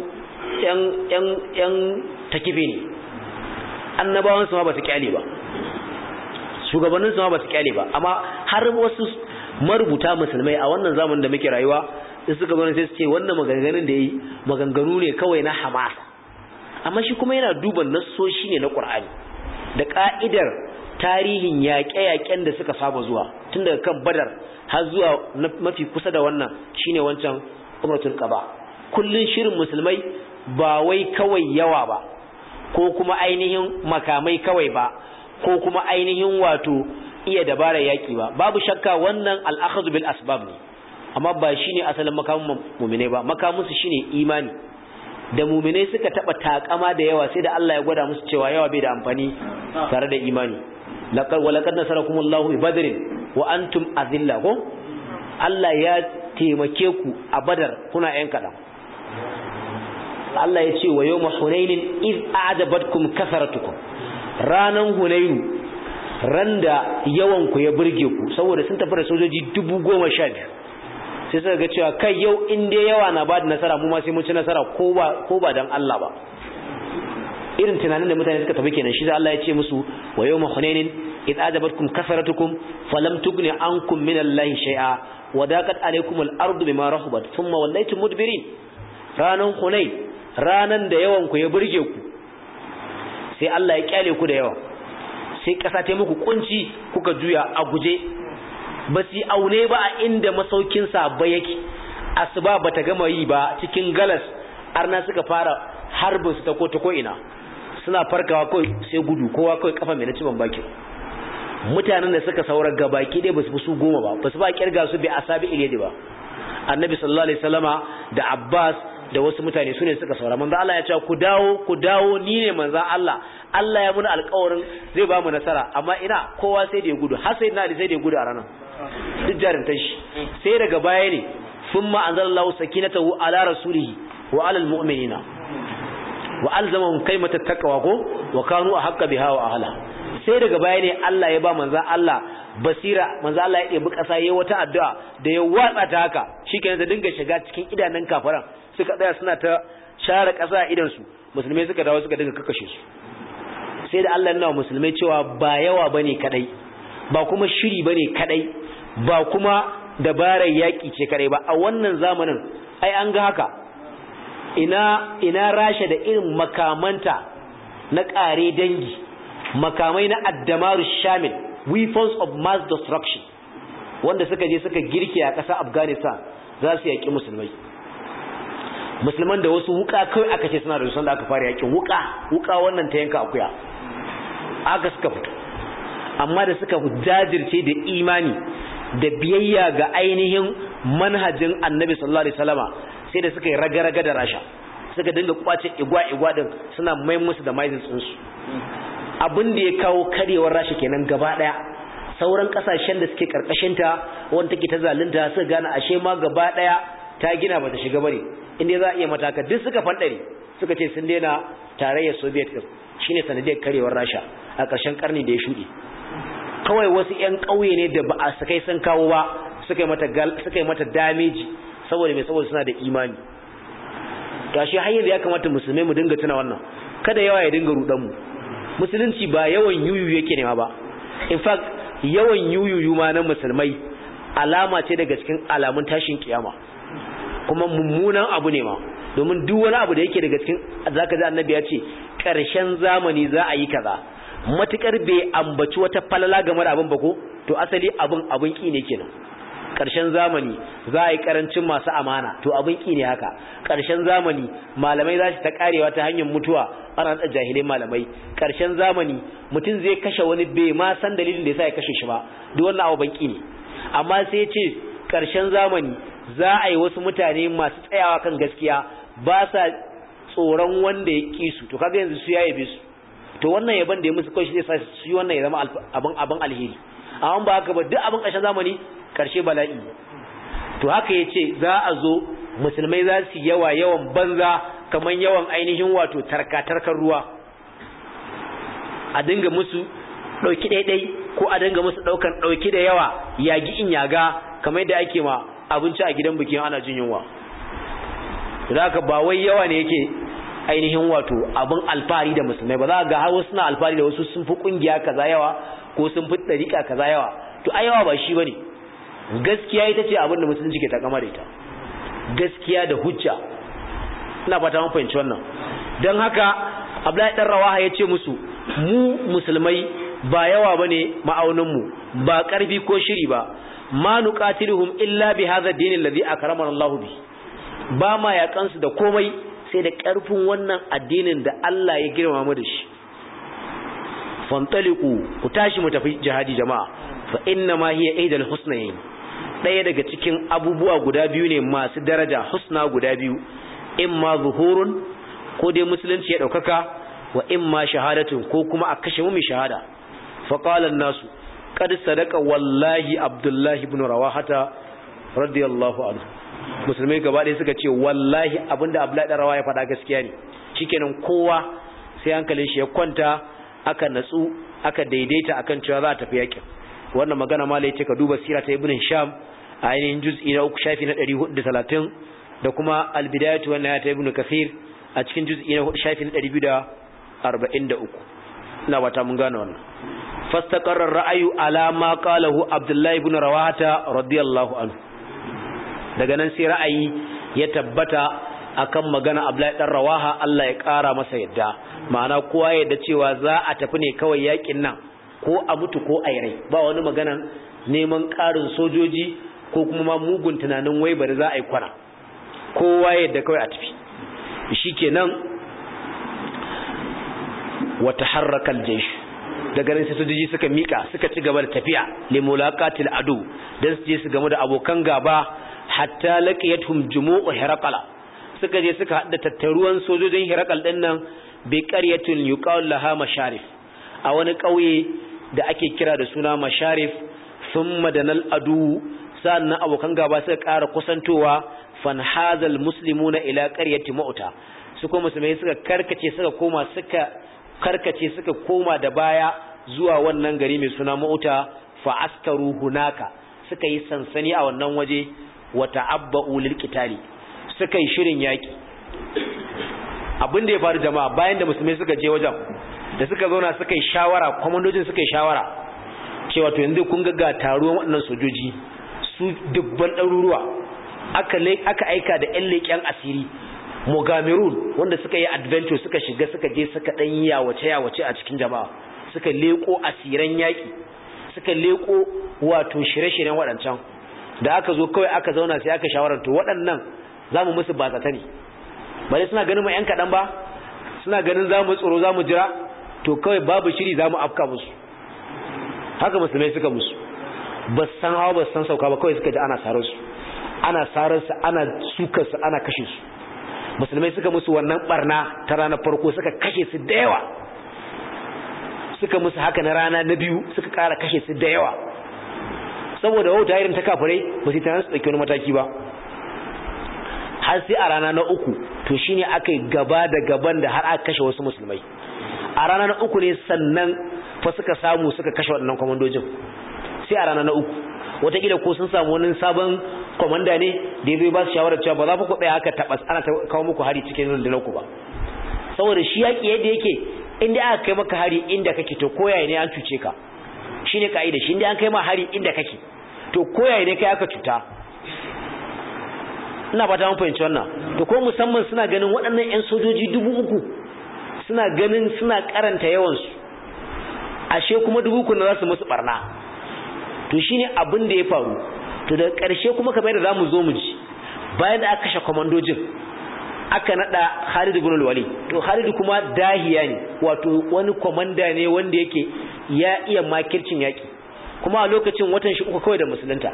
S1: ‘yan takife ne annabawansu ma ba su kyale ba shugabanninsu ma ba su kyale ba amma har wasu marubuta musulmai a wannan zamanin da muke rayuwa in suka zo sai su ce wannan maganganun da yi maganganu ne kawai na hamasa amma shi kuma yana duba nassoshi ne na ƙur'ani da ƙa'idar tarihin yaƙe-yaƙen da suka saba zuwa tun daga kan badar har zuwa mafi kusa da wannan shine wancan umratul qaba kullun shirin musulmai ba wai kawai yawa ba ko kuma ainihin makamai kawai ba ko kuma ainihin wato iya dabarar yaki ba babu shakka wannan al-akhdhu bil asbab ne amma ba shine asalin makamin mu'mine ba makamin su shine imani da mu'mine suka taba takama da yawa sai da Allah ya gwada musu cewa yawa bai da amfani tare da imani laqad wa laqad nasarakumullahu bi badrin wa antum azilla ko Allah ya taimake ku a badar kuna yan kaɗan Allah ya ce wa yau hunainin iz a'jabatkum kasaratukum ranan hunainu ran da yawan ku ya burge ku saboda sun tafi da sojoji dubu goma sha biyu sai suka ga cewa kai yau in dai yawa na bada nasara mu ma sai mun ci nasara ko ba ko ba dan Allah ba irin tunanin da mutane suka tafi kenan shi sai Allah ya ce musu wa yawma hunainin id ajabatkum kasaratukum falam tughni ankum min Allahi shay'a wa daqat alaykum al-ardu bima rahabat thumma wallaytum mudbirin ranan hunain ranan da yawan ku ya burge ku sai Allah ya kyale ku da yawa sai kasa ta muku kunci kuka juya a guje ba su aune ba a inda masaukin sa ba yake asuba bata gama yi ba cikin galas arna suka fara harbin su ta ko ta ko ina suna farkawa kawai sai gudu kowa kawai kafa mai na ciban baki mutanen da suka saura gabaki dai basu fi su goma ba basu ba kirga su bi asabi iliyadi ba annabi sallallahu alaihi wasallama da abbas da wasu mutane sune suka saura manzo Allah ya ce ku dawo ku dawo ni ne manzo Allah Allah ya muna alƙawarin zai ba mu nasara amma ina kowa sai da ya gudu har sai na sai da ya gudu a ranar duk jarintan shi sai daga baya ne thumma anzalallahu sakinatahu ala rasulihi wa ala almu'minina wa alzamahum kaimatat taqwa ko wa kanu ahqqa biha wa ahla sai daga baya ne Allah ya ba manzo Allah basira manzo Allah ya ɗebi ƙasa yayi wata addu'a da ya watsa ta haka shikenan da dinga shiga cikin idanun kafaran suka tsaya suna ta share ƙasa a idan su musulmai suka dawo suka dinga kakkashe su sai da Allah ya nuna musulmai cewa ba yawa bane kadai ba kuma shiri bane kadai ba kuma dabarar yaki ce kadai ba a wannan zamanin ai an ga haka ina ina rasha da irin makamanta na ƙare dangi makamai na addamaru shamil weapons of mass destruction wanda suka je suka girke a ƙasar afghanistan za su yaƙi musulmai musulman da wasu wuka kawai aka ce suna da da aka fara yaƙin wuka wuka wannan ta yanka akuya aka suka fito amma da suka jajirce da imani da biyayya ga ainihin manhajin annabi sallallahu alaihi wasallama sai da suka yi raga-raga da rasha suka dinga kwace igwa-igwa din suna mai musu da maizin tsinsu abin da ya kawo karewar rasha kenan gaba daya sauran kasashen da suke karkashinta wanda take ta zalunta suka gane ashe ma gaba daya ta gina bata shiga bane inda za a iya mataka duk suka fandare suka ce sun daina tarayyar soviet din shine sanadiyar karewar rasha a ƙarshen karni da ya shuɗe kawai wasu 'yan ƙauye ne da ba a sakai sun kawo ba suka yi mata suka yi mata damage saboda mai saboda suna da imani gashi har yanzu ya kamata musulmai mu dinga tuna wannan kada yawa ya dinga rudan mu musulunci ba yawan yuyu yake nema ba in fact yawan yuyuyu ma na musulmai alama ce daga cikin alamun tashin kiyama kuma mummunan abu ne ma domin duk wani abu da yake daga cikin zaka ji annabi ya ce ƙarshen zamani za a yi kaza matukar bai ambaci wata falala game da abin ba ko to asali abin abin ki ne kenan ƙarshen zamani za a yi ƙarancin masu amana to abin ki ne haka ƙarshen zamani malamai za su ta karewa ta hanyar mutuwa ana da jahilai malamai ƙarshen zamani mutum zai kashe wani bai ma san dalilin da yasa ya kashe shi ba duk wannan abu banki ne amma sai ce ƙarshen zamani za a yi wasu mutane masu tsayawa kan gaskiya ba sa tsoron wanda ya ƙi su to kaga yanzu su ya yabe su to wannan yaban da ya musu kawai zai sa su yi wannan ya zama abin abin alheri amma ba haka ba duk abin ƙarshen zamani ƙarshe bala'i to haka ya ce za a zo musulmai za su yawa yawan banza kamar yawan ainihin wato tarka-tarkar ruwa a dinga musu ɗauki ɗaiɗai ko a dinga musu ɗaukan ɗauki da yawa yagi in yaga kamar yadda ake ma abinci a gidan bikin ana jin yunwa da haka ba wai yawa ne yake ainihin wato abin alfahari da musulmai ba za ga har wasu na alfahari da wasu sun fi kungiya kaza yawa ko sun fi dariƙa kaza yawa to ai yawa ba shi bane gaskiya ita ce abin da musulunci ke takama da ita gaskiya da hujja ina fata mun fahimci wannan dan haka Abdullahi dan Rawaha ya ce musu mu musulmai ba yawa bane ma'aunin mu ba karfi ko shiri ba ma nuqatiluhum illa bi hadha ad-din alladhi akramana Allah bi ba ma yakansu da komai sai da ƙarfin wannan addinin da Allah ya girma mu da shi fantaliku ku tashi mu tafi jihadi jama'a fa inna ma hiya aidal husnayn daya daga cikin abubuwa guda biyu ne masu daraja husna guda biyu imma zuhurun ko dai musulunci ya daukaka wa imma shahadatun ko kuma a kashe mu mai shahada fa qala nasu qad sadaqa wallahi abdullahi ibn rawahata radiyallahu anhu musulmai gaba ɗaya suka ce wallahi abinda abdullahi dan rawa ya faɗa gaskiya ne shikenan kowa sai hankalin shi ya kwanta aka natsu aka daidaita akan cewa za a tafi yakin wannan magana malai ce ka duba sira ta ibn sham a ainihin juz'i na uku shafi na 430 da kuma albidayatu wannan ya ta ibn kafir a cikin juz'i na hudu shafi na 243 ina bata mun gane wannan fastaqarra ra'ayu ala ma qalahu abdullahi ibn rawahata radiyallahu anhu daga nan sai ra'ayi ya tabbata akan magana Abdullahi dan Rawaha Allah ya kara masa yadda ma'ana kowa yadda cewa za a tafi ne kawai yakin nan ko a mutu ko a rai ba wani magana neman karin sojoji ko kuma ma mugun tunanin wai bari za a yi kwana kowa yadda kawai a tafi shikenan wa taharraka al-jaysh daga nan sai sojoji suka mika suka ci gaba da tafiya li mulaqatil adu dan su je su gamu da abokan gaba hatta laqiyatuhum jumu'u hiraqala suka je suka hada tattaruwan sojojin hiraqal din nan bi qaryatin yuqal laha masharif a wani kauye da ake kira da suna masharif thumma danal adu sannan abokan gaba suka ƙara kusantowa fanhazal muslimuna ila qaryati mauta su kuma musulmai suka karkace suka koma suka karkace suka koma da baya zuwa wannan gari mai suna mauta fa askaru hunaka suka yi sansani a wannan waje wa ta'abba'u lil qitali suka yi shirin yaki abin da ya faru jama'a bayan da musulmai suka je wajen da suka zauna suka yi shawara komandojin suka yi shawara cewa to yanzu kun ga taruwan waɗannan sojoji su dubban ɗaruruwa aka aka aika da ƴan leƙen asiri Mogamerun wanda suka yi adventure suka shiga suka je suka ɗan yi yawace yawace a cikin jama'a suka leko asiran yaki suka leko wato shirye-shiryen waɗancan da aka zo kawai aka zauna sai aka shawarar to waɗannan za mu musu bazata ne ba dai suna ganin mu 'yan kaɗan ba suna ganin za mu tsoro za mu jira to kawai babu shiri za mu afka musu haka musulmai suka musu ba san hawa ba san sauka ba kawai suka ji ana sarar su ana sarar su ana sukar su ana kashe su musulmai suka musu wannan barna ta ranar farko suka kashe su da yawa suka musu haka na rana na biyu suka kara kashe su da yawa saboda wauta irin ta kafirai ba su tana su ɗauki wani mataki ba har sai a rana na uku to shine aka yi gaba da gaban da har aka kashe wasu musulmai a rana na uku ne sannan fa suka samu suka kashe waɗannan kwamandojin sai a rana na uku wataƙila ko sun samu wani sabon kwamanda ne da ya zai ba su shawarar cewa ba za ku ɗaya aka taɓas ana kawo muku hari cikin rundunar ku ba saboda shi yaƙi yadda yake inda aka kai maka hari inda kake to koyaye ne an cuce ka shine ka'ida shi inda an kai ma hari inda kake to koyaye ne kai aka cuta ina fata mun fahimci wannan to ko musamman suna ganin waɗannan ƴan sojoji dubu uku suna ganin suna karanta yawansu ashe kuma dubu uku na za su musu barna to shine abin da ya faru to daga ƙarshe kuma kamar yadda zamu zo mu ji bayan da aka kashe komandojin aka nada Khalid ibn al-Walid to Khalid kuma dahiya ne wato wani komanda ne wanda yake ya iya makircin yaki kuma a lokacin watan shi uku kawai da musulunta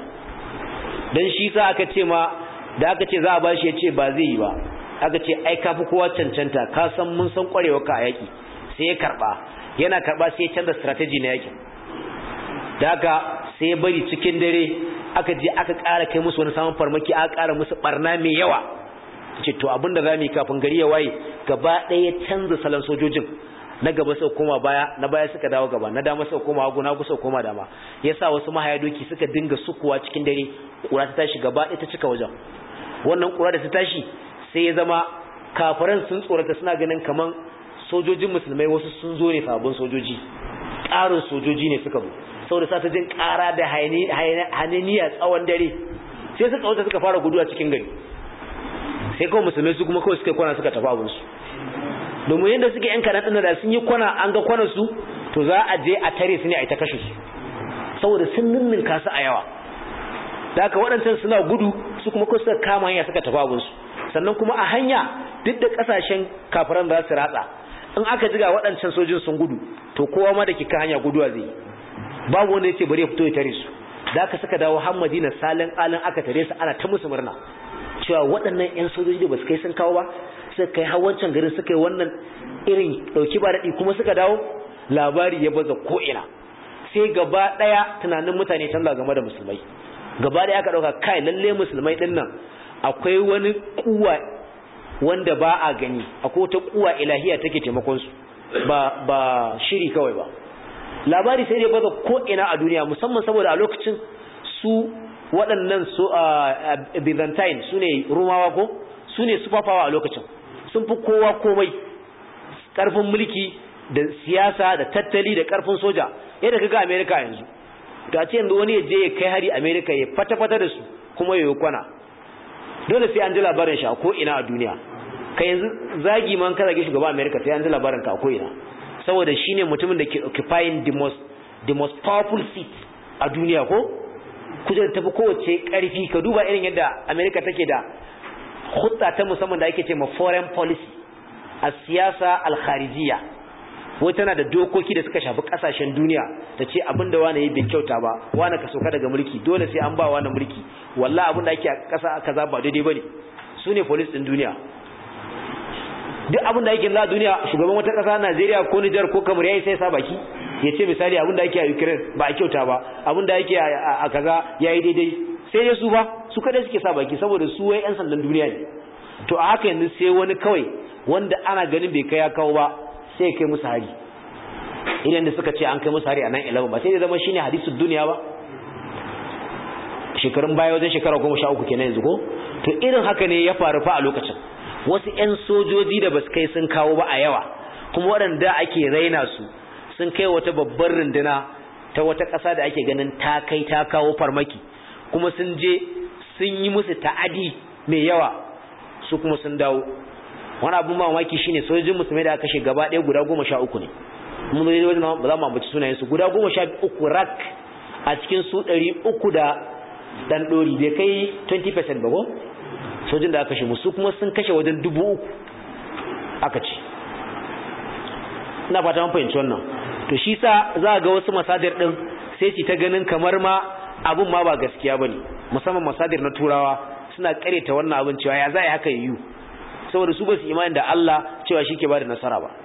S1: dan shi sa aka ce ma da aka ce za a bashi ya ce ba zai yi ba aka ce ai ka fi kowa cancanta ka san mun san kwarewa ka a yaki sai ya karba yana karba sai ya canza strategy na yaki da haka sai ya bari cikin dare aka je aka ƙara kai musu wani samun farmaki aka ƙara musu barna mai yawa ce to abinda za mu yi kafin gari ya waye gaba ɗaya canza salon sojojin na gaba sau koma baya na baya suka dawo gaba na dama sau koma hagu na hagu sau koma dama yasa wasu mahaya doki suka dinga sukuwa cikin dare kura ta tashi gaba ɗaya ta cika wajen wannan kura da ta tashi sai ya zama kafiran sun tsorata suna ganin kaman sojojin musulmai wasu sun zo ne sabon sojoji ƙarin sojoji ne suka zo saboda sa ta jin ƙara da haniniya tsawon dare sai suka wuta suka fara guduwa cikin gari sai kawai musulmai su kuma kawai suka kwana suka tafi abinsu domin yadda suke yan kaɗan ɗin da sun yi kwana an ga kwanan su to za a je a tare su ne a yi ta kashe su saboda sun ninninka su a yawa da haka waɗancan suna gudu su kuma kawai suka kama hanya suka tafi abinsu sannan kuma a hanya duk da ƙasashen kafiran za su ratsa in aka jiga waɗancan sojin sun gudu to kowa ma da ke kan hanya guduwa zai babu wanda ya ce bari ya fito ya tare su da aka suka dawo har madina salin alin aka tare su ana ta musu murna cewa waɗannan 'yan sojoji da ba su kai sun kawo ba suka kai har wancan garin suka yi wannan irin ɗauki ba daɗi kuma suka dawo labari ya baza ko'ina sai gaba ɗaya tunanin mutane canza game da musulmai gaba ɗaya aka ɗauka kai lalle musulmai ɗin nan akwai wani kuwa wanda ba a gani akwai wata kuwa ilahiya take taimakon su ba ba shiri kawai ba labari sai dai baza ko'ina a duniya musamman saboda a lokacin su waɗannan su a byzantine su ne rumawa ko su ne sufafawa a lokacin sun fi kowa komai ƙarfin mulki da siyasa da tattali da ƙarfin soja yadda kaga amerika yanzu ta ce yanzu wani ya je ya kai hari amerika ya fata-fata da su kuma ya yi kwana dole sai an ji labarin shi a ko'ina a duniya ka yanzu zagi man ka zage shugaban amerika sai an ji labarin ka a ko'ina saboda shi ne mutumin da ke occupying the most, the most powerful seat a duniya ko kujerar tafi kowace karfi ka duba irin yadda amerika take da hutsa ta musamman da ake ce ma foreign policy a siyasa alkharijiya wai tana da dokoki da suka shafi kasashen duniya ta ce abin da wani yi bai kyauta ba wani ka sauka daga mulki dole sai an ba wani mulki wallah abin da ake a kasa kaza ba daidai bane su ne police din duniya duk abin da ake za a duniya shugaban wata kasa Najeriya ko Nijar ko Kamar yayi sai sa baki ya ce misali abin da ake a Ukraine ba a kyauta ba abin da ake a kaza yayi daidai sai dai su ba su kada suke sa baki saboda su wai yan sandan duniya ne to a haka yanzu sai wani kawai wanda ana ganin bai kai ya kawo ba sai ya kai musu hari idan da suka ce an kai musu hari a nan 11 ba sai da zama shine hadisul duniya ba shekarun baya wajen shekara goma sha uku kenan yanzu ko to irin haka ne ya faru fa a lokacin wasu 'yan sojoji da basu kai sun kawo ba a yawa kuma waɗanda ake raina su sun kai wata babbar runduna ta wata ƙasa da ake ganin ta kai ta kawo farmaki kuma sun je sun yi musu ta'adi mai yawa su kuma sun dawo wani abin mamaki shine sojojin musulmai da aka kashe gaba ɗaya guda goma sha uku ne mun zai wajen ba za mu ambaci sunayen su guda goma sha uku rak a cikin su ɗari uku da dan ɗori bai kai 20% ba ko sojin da aka kashe musu kuma sun kashe wajen dubu uku aka ce ina fata mun fahimci wannan to shi sa za ga wasu masadir din sai ci ta ganin kamar ma abun ma ba gaskiya bane musamman masadir na turawa suna kareta wannan abin cewa ya zai haka yiwu saboda su ba su imani da Allah cewa shi ke bada nasara ba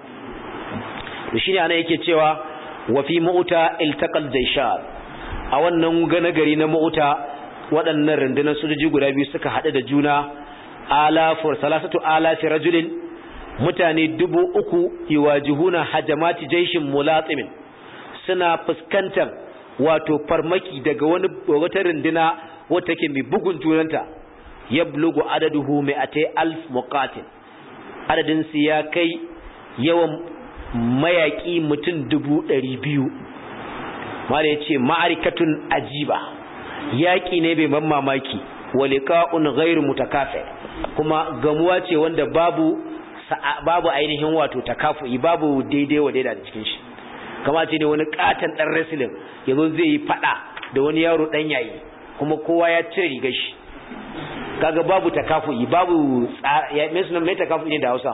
S1: to shine ana yake cewa wa fi mu'ta iltaqal jayshan a wannan gana gari na mu'ta waɗannan rundunar sojoji guda biyu suka haɗu da juna alafur salasatu alafi rajulin mutane dubu uku yiwajihuna hajamati jaishin mulatimin suna fuskantar wato farmaki daga wani wata runduna wata ke mai bugun junanta ya blugu adaduhu mai atai alf muqatil adadin su ya kai yawan mayaki mutum dubu ɗari biyu mala ya ce ma'arikatun ajiba yaƙi ne bai ban mamaki waliƙa'un ghairu mutakafi kuma gamuwa ce wanda babu babu ainihin wato takafu'i babu daidai wa daidai da cikin shi kama ce ne wani katon dan wrestling yazo zai yi fada da wani yaro dan yayi kuma kowa ya cire rigar shi kaga babu takafu'i babu ya me sunan me takafu'i ne da Hausa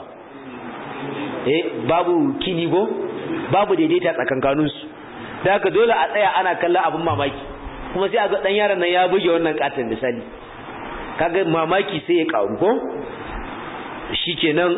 S1: eh babu kinigo babu daidaita tsakankanin su da haka dole a tsaya ana kallon abin mamaki kuma sai a ga dan yaron nan ya buge wannan katon misali kaga mamaki sai ya karu ko shikenan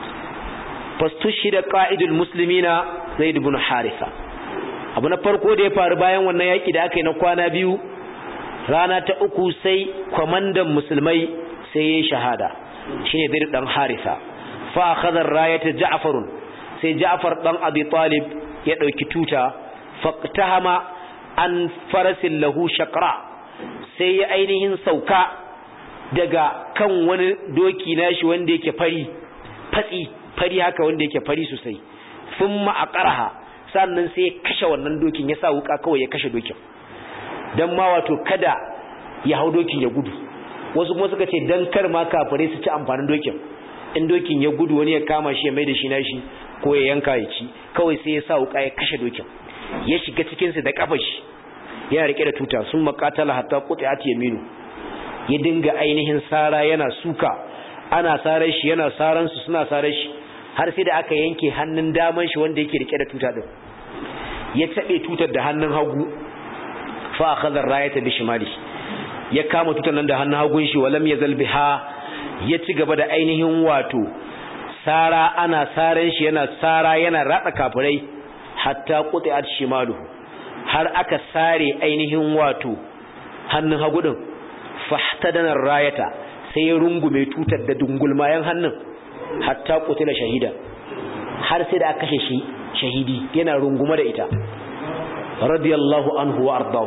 S1: fastushida qa'idul muslimina zaid ibn haritha abu na farko da ya faru bayan wannan yaki da aka yi na kwana biyu rana ta uku sai kwamandan musulmai sai ya shahada shine zaid dan haritha fa akhadha rayata ja'far sai ja'far dan abi talib ya dauki tuta faqtahama an farasin lahu shaqra sai ya ainihin sauka daga kan wani doki nashi wanda yake fari fatsi fari haka wanda yake fari sosai thumma aqaraha sannan sai ya kashe wannan dokin ya sa wuka kawai ya kashe dokin dan ma wato kada ya hau dokin ya gudu wasu kuma suka ce dan kar ma kafare su ci amfanin dokin in dokin ya gudu wani ya kama shi ya mai da shi nashi ko ya yanka ya ci kawai sai ya sa wuka ya kashe dokin ya shiga cikin sa da kafa shi yana rike da tuta sun makatala hatta quti'at yaminu ya dinga ainihin sara yana suka ana sarar shi yana saran su suna sarar shi har sai da aka yanke hannun daman shi wanda yake rike da tuta din ya tabe tutar da hannun hagu fa akhadha rayata bi shimali ya kama tutar nan da hannun hagun shi walam yazal biha ya ci gaba da ainihin wato sara ana saran shi yana sara yana ratsa kafirai hatta quti'at shimaluhu har aka sare ainihin wato hannun hagu din fahtadana rayata sai ya rungume tutar da dungulmayan hannun hatta qutila shahida har sai da aka kashe shi shahidi yana rungume da ita radiyallahu anhu wa ardahu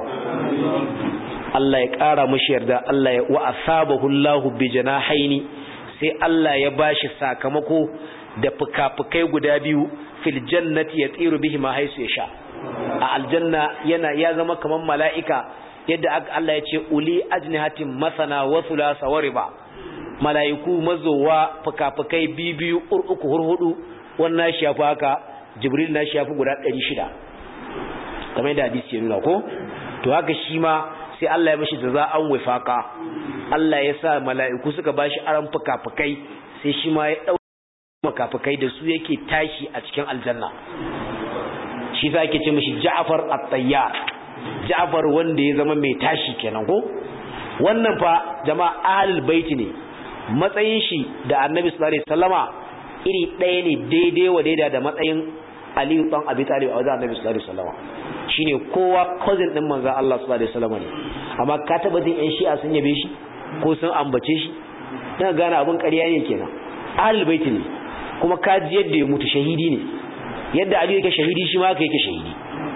S1: Allah ya ƙara mashi yarda Allah ya wa asabahu Allahu bi janahaini sai Allah ya bashi sakamako da fukafukai guda biyu fil jannati yatiru bihi ma haisu yasha a aljanna yana ya zama kaman mala'ika yadda Allah ya ce uli ajnihatin masana wa thulatha wa riba mala'iku mazowa fukafukai biyu uku hurhudu wannan shi yafi haka jibril na shi yafi guda 600 kamar yadda hadisi ya nuna ko to haka shi ma sai Allah ya mashi jaza'an wifaka Allah ya sa mala'iku suka bashi aran fukafukai sai shi ma ya dauka fukafukai da su yake tashi a cikin aljanna shi sa ake ce mashi Ja'far at-Tayyar Ja'far wanda ya zama mai tashi kenan ko wannan fa jama'a ahlul bait ne matsayin shi da Annabi sallallahu alaihi wasallama iri ɗaya ne daidai wa daida da matsayin Aliyu dan Abi Talib a wajen Annabi sallallahu alaihi wasallama shine kowa cousin din manzo Allah sallallahu alaihi wasallam ne amma ka taba jin ƴan shi'a sun yabe shi ko sun ambace shi dan gane abun ƙarya ne kenan ahlul bait ne kuma ka ji yadda ya mutu shahidi ne yadda Ali yake shahidi shi ma haka yake shahidi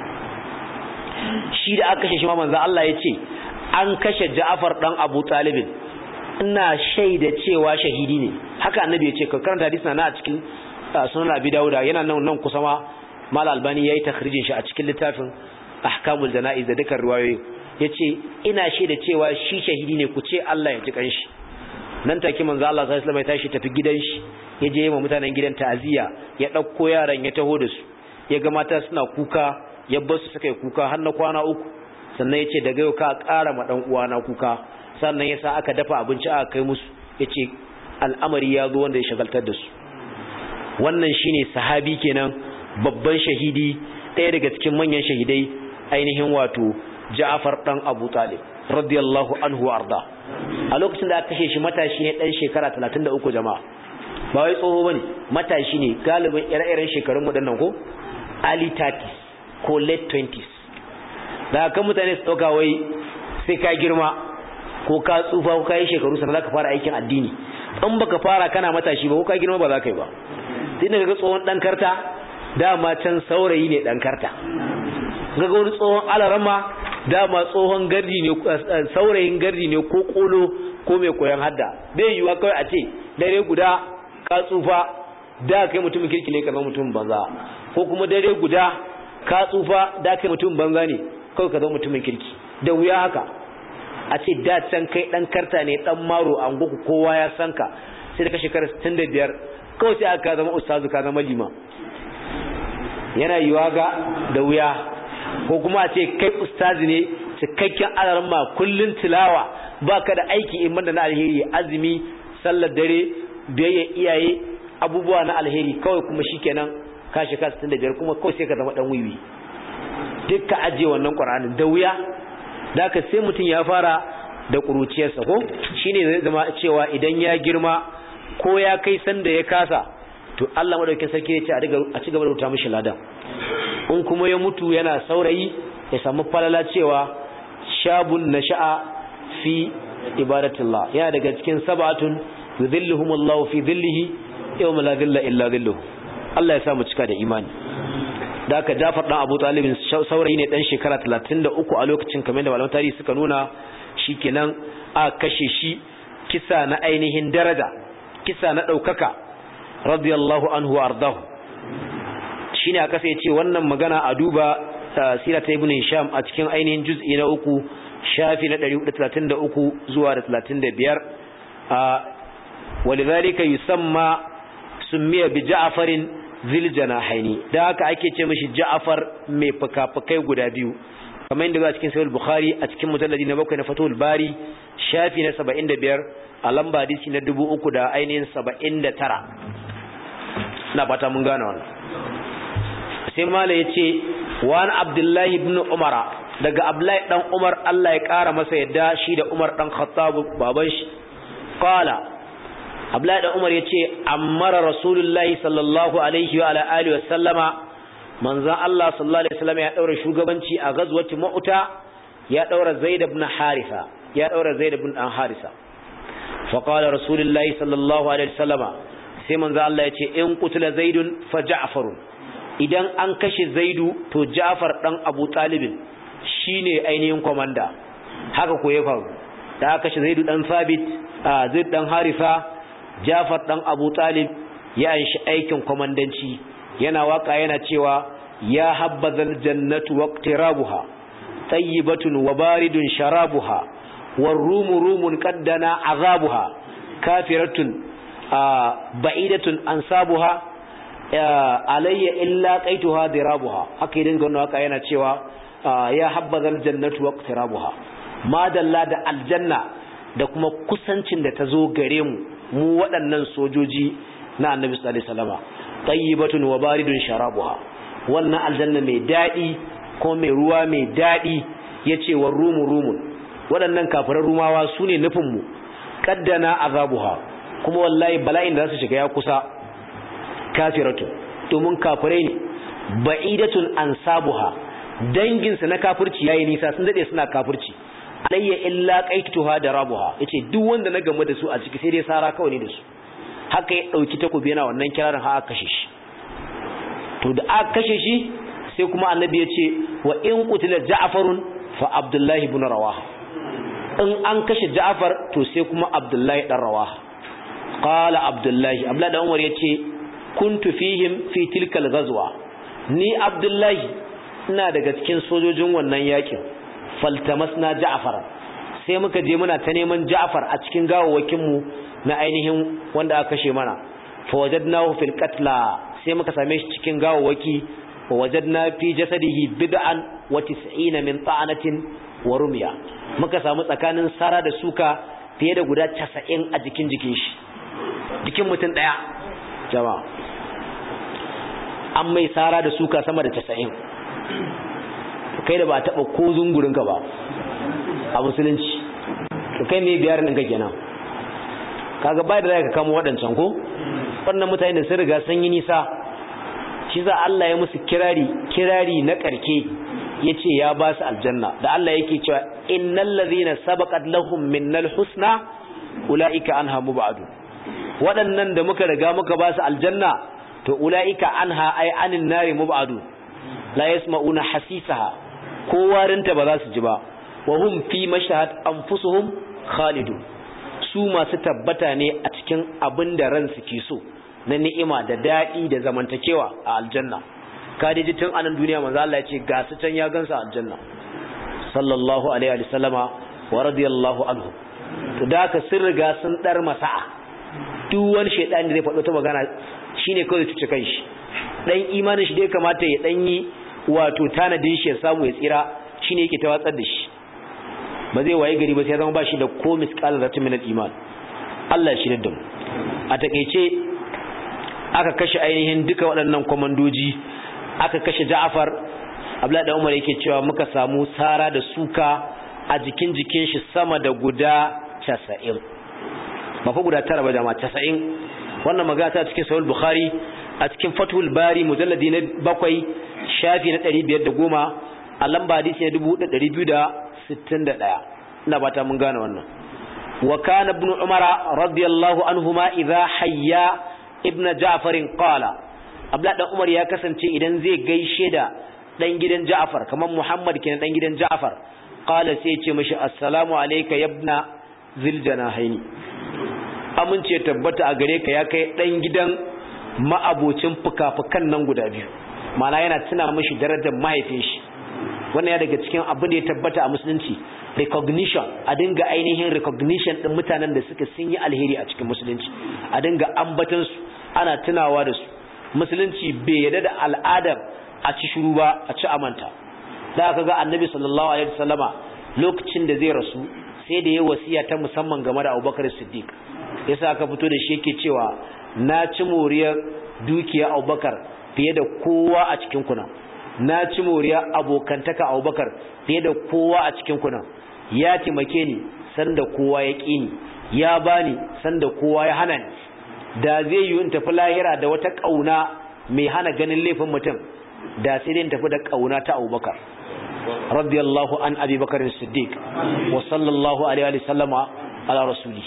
S1: shi da aka kashe shi ma manzo Allah ya ce an kashe Ja'far dan Abu Talib ina shaida cewa shahidi ne haka annabi ya ce ka karanta hadisi na a cikin sunan Abi Dawud yana nan nan kusa ma mal albani yayi takhrijin shi a cikin littafin ahkamul janaiz da dukkan riwayoyi yace ina shaida cewa shi shahidi ne ku ce Allah ya ji kanshi nan take manzo Allah sallallahu alaihi wasallam ya tashi tafi gidan shi ya je ma mutanen gidan ta'aziya ya dauko yaran ya taho da su ya ga mata suna kuka ya bar su suka yi kuka har na kwana uku sannan ya ce daga yau ka ƙara ma ɗan uwana kuka sannan ya sa aka dafa abinci aka kai musu ya ce al'amari ya zo wanda ya shagaltar da su wannan shine sahabi kenan babban shahidi ɗaya daga cikin manyan shahidai ainihin wato Ja'far dan Abu Talib radiyallahu anhu arda a lokacin da aka kashe shi matashi ne dan shekara 33 jama'a ba wai tsoho bane matashi ne galibin ire-iren shekarun mu dannan ko early 30s ko late 20s da kan mutane su dauka wai sai ka girma ko ka tsufa ko ka yi shekaru sannan zaka fara aikin addini in baka fara kana matashi ba ko ka girma ba za ka yi ba sai daga tsohon dan karta dama can saurayi ne dan karta ga wani tsohon alarama dama tsohon gardi ne saurayin gardi ne ko kolo ko mai koyan hadda bai yiwa kawai a ce dare guda ka tsufa da kai mutumin kirki ne ka zama mutumin banza ko kuma dare guda ka tsufa da kai mutumin banza ne kawai ka zama mutumin kirki da wuya haka a ce da can kai dan karta ne dan maro an goku kowa ya san ka sai da ka shekara 65 kawai sai aka zama ustazu ka zama lima yana yiwa ga da wuya ko kuma a ce kai ustazi ne cikakken alaran ma kullun tilawa baka da aiki in banda na alheri azumi sallar dare biyayya iyaye abubuwa na alheri kawai kuma shikenan ka shekara 65 kuma kawai sai ka zama dan wiwi duk ka ajiye wannan qur'anin da wuya da ka sai mutum ya fara da kuruciyarsa ko shine zai zama cewa idan ya girma ko ya kai sanda ya kasa to Allah madaukakin sarki ya ce a ci gaba da rubuta mishi ladan in kuma ya mutu yana saurayi ya samu falala cewa shabun nasha'a fi ibadatillah yana daga cikin sab'atun yudhilluhum Allah fi dhillihi yawma la dhilla illa dhilluhu Allah ya sa mu cika da imani da aka Jafar dan Abu Talib saurayi ne dan shekara 33 a lokacin kamar da malaman tarihi suka nuna shikenan a kashe shi kisa na ainihin daraja kisa na daukaka radiyallahu anhu ardahu shine aka sai ce wannan magana a duba sira ta ibn hisham a cikin ainihin juz'i na uku shafi na 133 zuwa da 35 a walidhalika yusamma summiya bi ja'farin zil janahaini da haka ake ce mishi ja'far mai fukafukai guda biyu kamar yadda ba cikin sahih bukhari a cikin mujalladi na bakwai na fatul bari shafi na 75 a lamba hadisi na 3000 da ainihin 79 na fata mun gane wannan sai mala ya ce wani abdullahi ibn umara daga abdullahi dan umar Allah ya kara masa yadda shi da umar dan khattab baban shi qala abdullahi dan umar ya ce ammara rasulullahi sallallahu alaihi wa ala alihi wa sallama manzon Allah sallallahu alaihi wasallam ya daura shugabanci a gazwati mu'ta ya daura zaid ibn harisa ya daura zaid ibn dan harisa fa qala rasulullahi sallallahu alaihi wasallama sai manzo Allah ya ce in qutila zaidun fa ja'farun idan an kashe zaidu to ja'far dan abu talibin shine ainihin komanda haka ko ya faru da aka kashe zaidu dan sabit zaid dan harifa ja'far dan abu talib ya anshi aikin komandanci yana waka yana cewa ya habbazal jannatu waqtirabuha tayyibatun wa baridun sharabuha warumu rumun qaddana azabuha kafiratun ba'idatun ansabuha alayya illa qaituha dirabuha haka idan gano haka yana cewa ya habbazal jannatu waqtirabuha madalla da aljanna da kuma kusancin da ta zo gare mu mu waɗannan sojoji na annabi sallallahu alaihi wasallama tayyibatun wa baridun sharabuha wannan aljanna mai dadi ko mai ruwa mai dadi yace wa rumu rumun waɗannan kafiran rumawa sune nufin mu kaddana azabuha kuma wallahi bala'in da za su shiga ya kusa kafiratu domin kafirai ne ba'idatun ansabuha danginsa na kafirci yayi nisa sun dade suna kafirci alayya illa qaituha da rabuha yace duk wanda na gamu da su a ciki sai dai sara kawai ne da su haka ya dauki takobi yana wannan kirarin har aka kashe shi to da aka kashe shi sai kuma annabi ya ce wa in qutila ja'farun fa abdullahi ibn rawaha in an kashe ja'far to sai kuma abdullahi dan rawaha qala abdullahi abdullahi dan umar yace kuntu fihim fi tilkal ghazwa ni abdullahi ina daga cikin sojojin wannan yakin faltamasna ja'far sai muka je muna ta neman ja'far a cikin gawawakin mu na ainihin wanda aka kashe mana fa wajadnahu fil qatla sai muka same shi cikin gawawaki wa wajadna fi jasadihi bid'an wa tis'ina min ta'anatin wa rumya muka samu tsakanin sara da suka fiye da guda 90 a jikin jikin shi jikin mutum daya jama'a an mai sara da suka sama da 90 kai da ba taba ko zungurin ka ba a musulunci to kai me biyar ɗin ka kenan kaga bai da zaka kamo waɗancan ko wannan mutane da sun riga sun yi nisa shi za Allah ya musu kirari kirari na karke yace ya ba su aljanna da Allah yake cewa innal ladhina sabaqat lahum minnal husna ulaika anha mubadu waɗannan da muka riga muka ba su aljanna to ulaika anha ay anin nari mubadu la yasma'una hasisaha ko warinta ba za su ji ba wa hum fi mashhad anfusuhum khalidun su masu tabbata ne a cikin abin da ransu ke so na ni'ima da daɗi da zamantakewa a aljanna kadiji tun anan duniya manzo Allah ya ce ga su can ya gansa aljanna sallallahu alaihi wa sallama wa radiyallahu anhu to da ka sun riga sun dar masa'a duk wani shaytani zai faɗo ta magana shine kawai tuce kanshi dan imanin shi da ya kamata ya dan yi wato tanadin shi ya samu ya tsira shine yake ta watsar da shi ba zai waye gari ba sai zama ba shi da ko misqal zatin min al-iman Allah shi da mu a takeice aka kashe ainihin duka waɗannan komandoji aka kashe Ja'far Abdullah da Umar yake cewa muka samu sara da suka a jikin jikin shi sama da guda 90 ba fa guda tara ba jama'a 90 wannan magana ta cikin Sahih Bukhari a cikin Fathul Bari mujalladi na bakwai shafi na 510 a lamba hadisi na 2261 ina bata mun gane wannan wa kana ibn umara radiyallahu anhuma idha hayya ibn ja'far qala abla dan umar ya kasance idan zai gaishe da dan gidan ja'far kamar muhammad kenan dan gidan ja'far qala sai ya ce mishi assalamu alayka ibna zil janahaini amince tabbata a gare ka ya kai dan gidan ma'abocin fuka-fukan nan guda biyu mana yana tuna mishi darajar mahaifin shi wannan ya daga cikin abin da ya tabbata a musulunci recognition a dinga ainihin recognition din mutanen da suka sun yi alheri a cikin musulunci a dinga ambatan su ana tunawa da su musulunci bai yarda da al'adar a ci shuru ba a ci amanta da aka ga annabi sallallahu alaihi wasallama lokacin da zai rasu sai da ya wasiya ta musamman game da Abubakar Siddiq yasa aka fito da shi yake cewa na ci moriyar dukiya Abubakar fiye da kowa a cikin kuna na ci moriya abokantaka abubakar fiye da kowa a cikin kunan ya taimake ni sanda kowa ya ƙi ni ya bani sanda kowa ya hana ni da zai yi in tafi lahira da wata ƙauna mai hana ganin laifin mutum da sai dai in tafi da ƙauna ta abubakar radiyallahu an abi bakar siddiq wa sallallahu alaihi wa sallama ala rasuli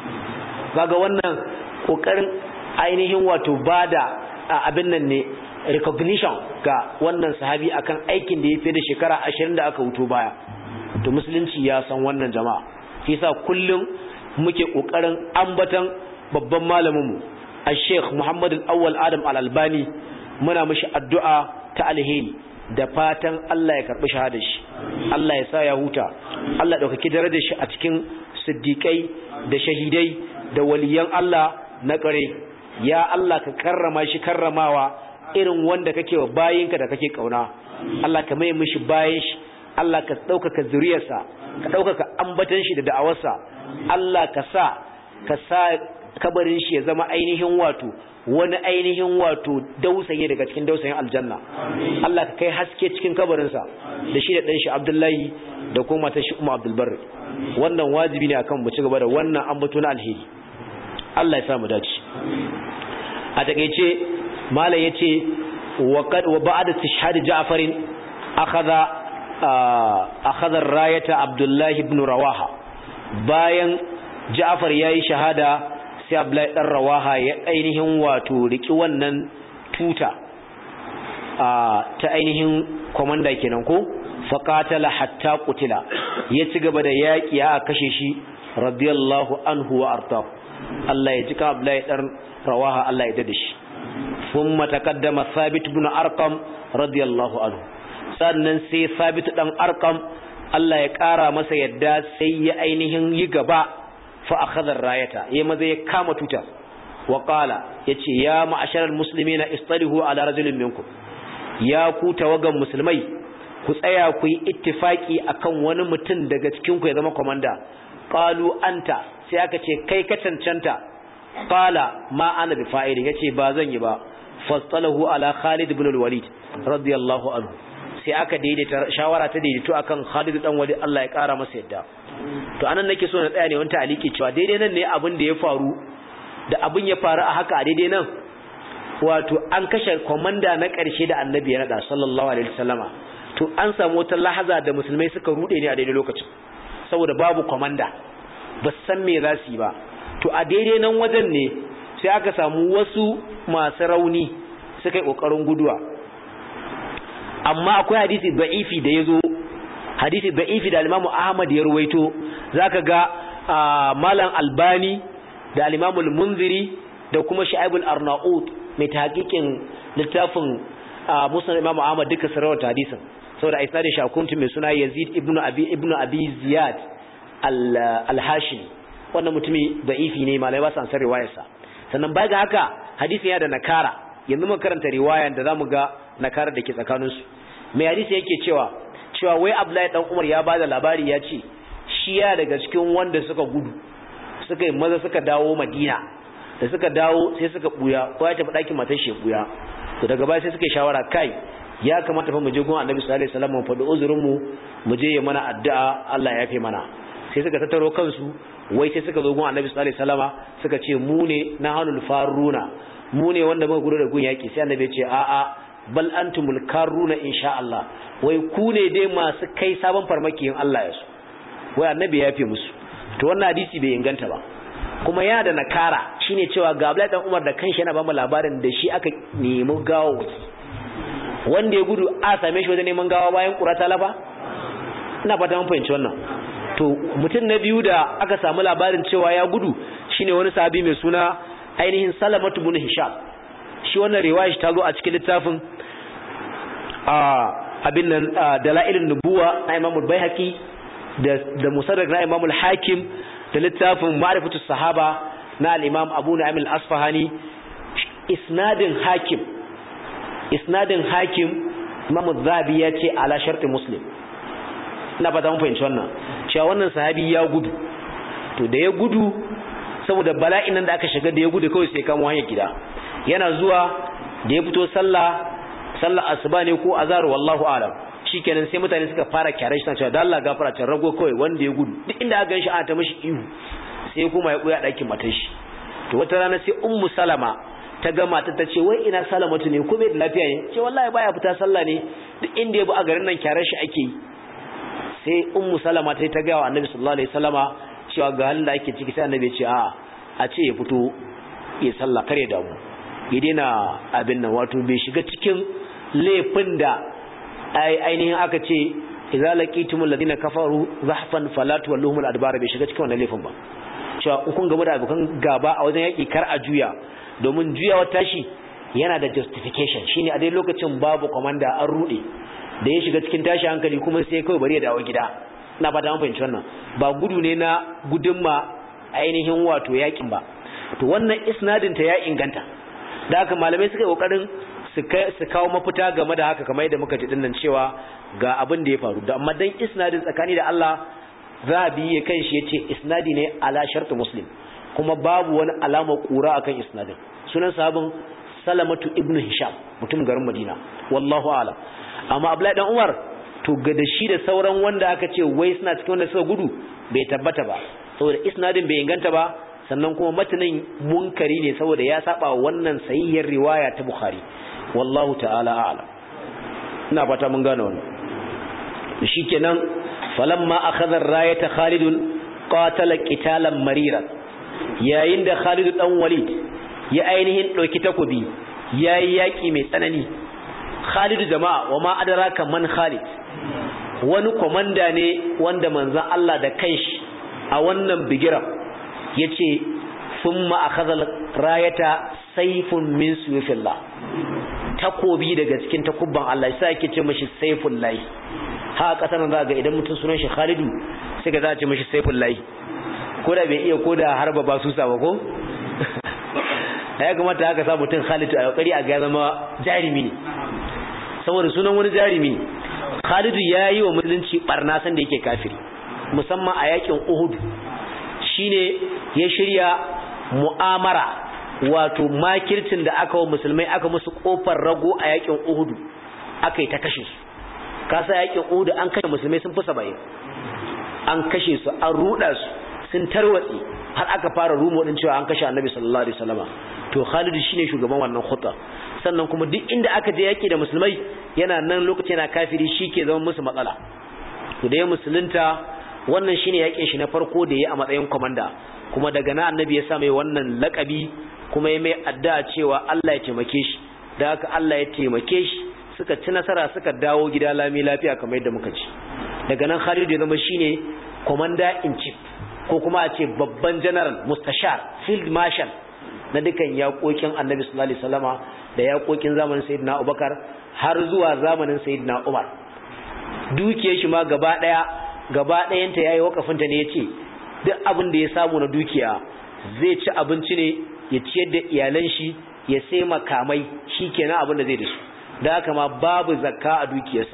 S1: kaga wannan kokarin ainihin wato bada abin nan ne recognition ga wannan sahabi akan aikin da ya fi da shekara ashirin da aka wuto baya to musulunci ya san wannan jama'a shi yasa kullum muke kokarin ambatan babban malamin mu al-Sheikh Muhammad al-Awwal Adam al-Albani muna mishi addu'a ta alheri da fatan Allah ya karbi shahadar shi Allah ya sa ya huta Allah ya dauki darajar shi a cikin siddiqai da shahidai da waliyan Allah na kare ya Allah ka karrama shi karramawa irin wanda kake wa bayinka da kake kauna Allah ka mai mishi bayin shi Allah ka ɗaukaka zuriyarsa ka ɗaukaka ambatan shi da da'awarsa Allah ka sa ka sa kabarin shi ya zama ainihin wato wani ainihin wato dausaye daga cikin dausayin aljanna Allah ka kai haske cikin kabarinsa da shi da ɗan shi Abdullahi da kuma ta shi Umma Abdul Barri wannan wajibi ne akan mu ci gaba da wannan ambato na alheri Allah ya sa mu dace a takeice malam yace wa qad wa ba'da tishhad Ja'far akhadha akhadha ar-rayata Abdullah ibn Rawaha bayan Ja'far yayi shahada sai Abdullah dan Rawaha ya ainihin wato riki wannan tuta ta ainihin komanda kenan ko faqatala hatta qutila ya ci gaba da yaki a kashe shi radiyallahu anhu wa arda Allah ya jika Abdullah dan Rawaha Allah ya dade shi ثم تقدم ثابت بن أرقم رضي الله عنه sannan sai ثابت dan arqam Allah ya ƙara masa yadda sai ya ainihin yi gaba fa akhadha rayata yayi maza ya kama tuta wa qala yace ya ma'asharal muslimina istalihu ala rajulin minkum ya ku tawagan musulmai ku tsaya ku yi ittifaki akan wani mutum daga cikin ku ya zama komanda qalu anta sai aka ce kai ka cancanta qala ma ana bi fa'ilin yace ba zan yi ba fastalahu ala Khalid ibn al-Walid radiyallahu anhu sai aka daidaita shawara ta daidaito akan Khalid dan Walid Allah ya kara masa yadda to anan nake so na tsaya ne wanta aliki cewa daidai nan ne abin da ya faru da abin ya faru a haka a daidai nan wato an kashe komanda na ƙarshe da annabi ya nada sallallahu alaihi wasallama to an samu wata lahaza da musulmai suka rude ne a daidai lokacin saboda babu komanda ba san me za su yi ba to a daidai nan wajen ne sai aka samu wasu masu rauni suka yi ƙoƙarin guduwa amma akwai hadisi da'ifi da ya zo hadisi da'ifi da alimamu ahmad ya ruwaito za ka ga malam albani da alimamul munziri da kuma sha'ibul arnaut mai tahqiqin littafin musnad imam ahmad duka sarawar hadisin saboda a isnadin shakuntu mai suna yazid ibnu abi ibnu abi ziyad al-hashimi wannan mutumi da'ifi ne malai ba san san riwayarsa sannan baya ga haka hadisi ya da nakara yanzu mun karanta riwayan da zamu ga nakara da ke tsakaninsu mai hadisi yake cewa cewa wai Abdullahi dan Umar ya bada labari ya ce shi ya daga cikin wanda suka gudu suka yi maza suka dawo Madina da suka dawo sai suka buya ko ya tafi ɗakin matar shi buya to daga baya sai suka yi shawara kai ya kamata fa mu je gun Annabi sallallahu alaihi wasallam mu faɗi uzurin mu mu je ya mana addu'a Allah ya yafe mana sai suka tattaro kansu wai sai suka zo gun Annabi sallallahu alaihi wasallama suka ce mu ne nahanul faruna mu ne wanda muka gudu da gun yaki sai Annabi ya ce a a bal antumul karuna insha Allah wai ku ne dai masu kai sabon farmaki in Allah ya so wai Annabi ya yafe musu to wannan hadisi bai inganta ba kuma yana da nakara shine cewa ga Abdullahi dan Umar da kanshi yana ba mu labarin da shi aka nemi gawo wanda ya gudu a same shi wajen neman gawa bayan kura ta lafa ina fata mun fahimci wannan to mutum na biyu da aka samu labarin cewa ya gudu shine wani sahabi mai suna ainihin Salamatu bin Hisham shi wannan riwaya ta zo a cikin littafin a abin nan dalailun nubuwa na Imam al-Baihaqi da da Musaddaq na Imam al-Hakim da littafin Ma'rifatu Sahaba na al-Imam Abu Nu'aym al-Asfahani isnadin Hakim isnadin Hakim Imam az-Zahabi ya ce ala sharti Muslim ina fata mun fahimci wannan cewa wannan sahabi ya gudu to da ya gudu saboda bala'in nan da aka shiga da ya gudu kawai sai kamo hanyar gida yana zuwa da ya fito sallah sallah asuba ne ko azhar wallahu alam shikenan sai mutane suka fara kyare shi cewa da Allah gafara ta rago kawai wanda ya gudu duk inda aka ganshi ana ta mishi ihu sai kuma ya buya dakin matar shi to wata rana sai ummu salama ta ga matar ta ce wai ina salamatu ne ko bai da lafiya ne ce wallahi baya fita sallah ne duk inda ya bu a garin nan kyare shi ake yi sai ummu salama ta ta ga wa annabi sallallahu alaihi wasallama cewa ga halin da ake ciki sai annabi ya ce a a ce ya fito ya sallah kare damu ya daina abin nan wato bai shiga cikin laifin da ainihin aka ce idza laqitumul ladina kafaru zahfan fala tuwalluhumul adbar bai shiga cikin wannan laifin ba cewa in kun gaba da abokan gaba a wajen yaki kar a juya domin juyawa tashi yana da justification shine a dai lokacin babu komanda an rude da ya shiga cikin tashi hankali kuma sai kawai bari ya dawo gida ina fata an fahimci wannan ba gudu ne na gudunma ainihin wato yakin ba to wannan isnadin ta ya inganta da haka malamai suka yi kokarin su kawo mafita game da haka kamar yadda muka ji dinnan cewa ga abin da ya faru da amma dan isnadin tsakani da Allah zabi ya kan shi yace isnadi ne ala shartu muslim kuma babu wani alama kura akan isnadin sunan sahabin salamatu ibnu hisham mutum garin madina wallahu a'lam amma abdullahi dan umar to ga da shi da sauran wanda aka ce wai suna cikin wanda suka gudu bai tabbata ba saboda isnadin bai inganta ba sannan kuma matanin munkari ne saboda ya saba wannan sahihiyar riwaya ta bukhari wallahu ta'ala a'lam ina fata mun gane wannan shikenan falamma akhadha ar-rayata khalid qatala qitalan marira yayin da khalid dan walid ya ainihin dauki takobi yayi yaki mai tsanani khalid jama'a wa ma adraka man khalid wani komanda ne wanda manzon Allah da kanshi a wannan bigiran yace thumma akhadha rayata sayfun min suyufillah takobi daga cikin takubban Allah sai yake ce mishi sayful lahi ha kasar za ga idan mutum sunan shi Khalidu sai ga za a ce mishi sayful lahi ko da bai iya ko da harba ba su ba ko ya kamata haka sa mutum Khalidu a kokari a ga zama jarimi ne saboda sunan wani jarumi Khalid ya yi wa musulunci barna san da yake kafiri musamman a yakin Uhud shine ya shirya mu'amara wato makircin da aka wa musulmai aka musu kofar rago a yakin Uhud aka yi ta kashe su kasa yakin Uhud an kashe musulmai sun fi 70 an kashe su an ruda su sun tarwatsi har aka fara rumo din cewa an kashe Annabi sallallahu alaihi wasallama to Khalid shine shugaban wannan khutta sannan kuma duk inda aka je yaki da musulmai yana nan lokaci yana kafiri shike zama musu matsala to da ya musulunta wannan shine yakin shi na farko da ya a matsayin komanda kuma daga nan Annabi ya sa mai wannan lakabi kuma ya mai addu'a cewa Allah ya taimake shi da haka Allah ya taimake shi suka ci nasara suka dawo gida lami lafiya kamar yadda muka ci daga nan Khalid ya zama shine commander in chief ko kuma a ce babban general mustashar field marshal na dukan yaƙoƙin annabi sallallahu alaihi wasallama da yaƙoƙin zamanin sayyidina Abubakar har zuwa zamanin sayyidina Umar dukiyar shi ma gaba daya gaba dayanta yayi wakafin ta ne yace duk abin da ya samu na dukiya zai ci abinci ne ya ciyar da iyalan shi ya sai makamai shikenan abin da zai da su da haka ma babu zakka a dukiyarsa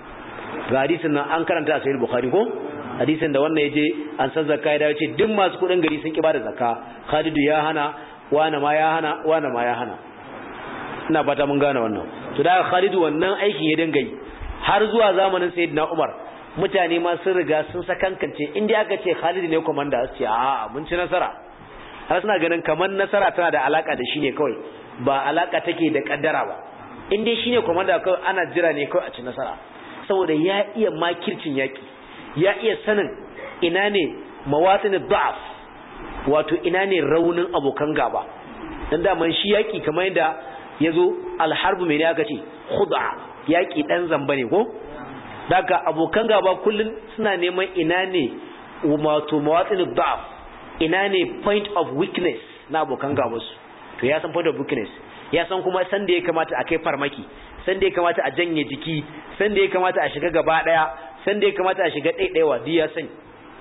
S1: ga hadisin nan an karanta a sahih bukhari ko hadisin da wannan yaje an san zakka ya dace duk masu kudin gari sun ki bada zakka Khalidu ya hana wani ma ya hana wani ma ya hana ina fata mun gane wannan to da Khalidu wannan aikin ya dinga yi har zuwa zamanin Sayyidina Umar mutane ma sun riga sun sakankance inda aka ce Khalid ne komanda su ce a'a mun ci nasara har suna ganin kamar nasara tana da alaka da shi ne kawai ba alaka take da kaddara ba in dai shine komanda kawai ana jira ne kawai a ci nasara saboda ya iya makircin yaki ya iya sanin ina ne mawatsin da'af wato ina ne raunin abokan gaba dan daman shi yaki kamar yadda yazo alharbu mai ne aka ce khud'a yaki dan zamba ne ko daga abokan gaba kullun suna neman ina ne wato mawatsin da'af ina ne point of weakness na abokan gaba su to ya san point of weakness ya san kuma san da ya kamata a kai farmaki san da ya kamata a janye jiki san da ya kamata a shiga gaba daya san da ya kamata a shiga ɗaiɗaiwa duk ya sani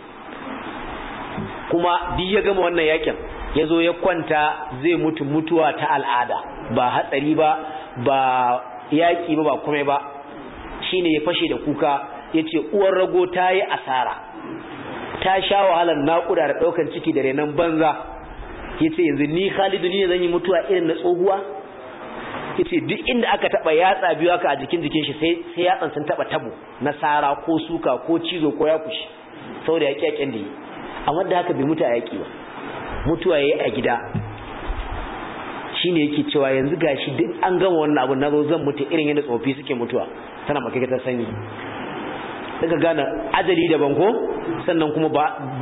S1: kuma duk ya gama wannan yakin ya zo ya kwanta zai mutu mutuwa ta al'ada ba hatsari ba ba yaƙi ba ba kuma ba shine ya fashe da kuka ya ce uwar rago ta yi asara ta sha wahalar naƙuda da ɗaukan ciki da renon banza ya ce yanzu ni khalidu ni ne zan yi mutuwa irin na tsohuwa ya ce duk inda aka taɓa yatsa biyu aka a jikin jikin shi sai yatsan sun taɓa tabo na sara ko suka ko cizo ko ya kushi saboda yaƙi yaƙin da yi amma da haka bai mutu a yaƙi ba mutuwa ya yi a gida shi ne yake cewa yanzu gashi duk an gama wannan abu na zo zan mutu irin yadda tsofi suke mutuwa tana makakatar sanyi daga gane ajali daban ko sannan kuma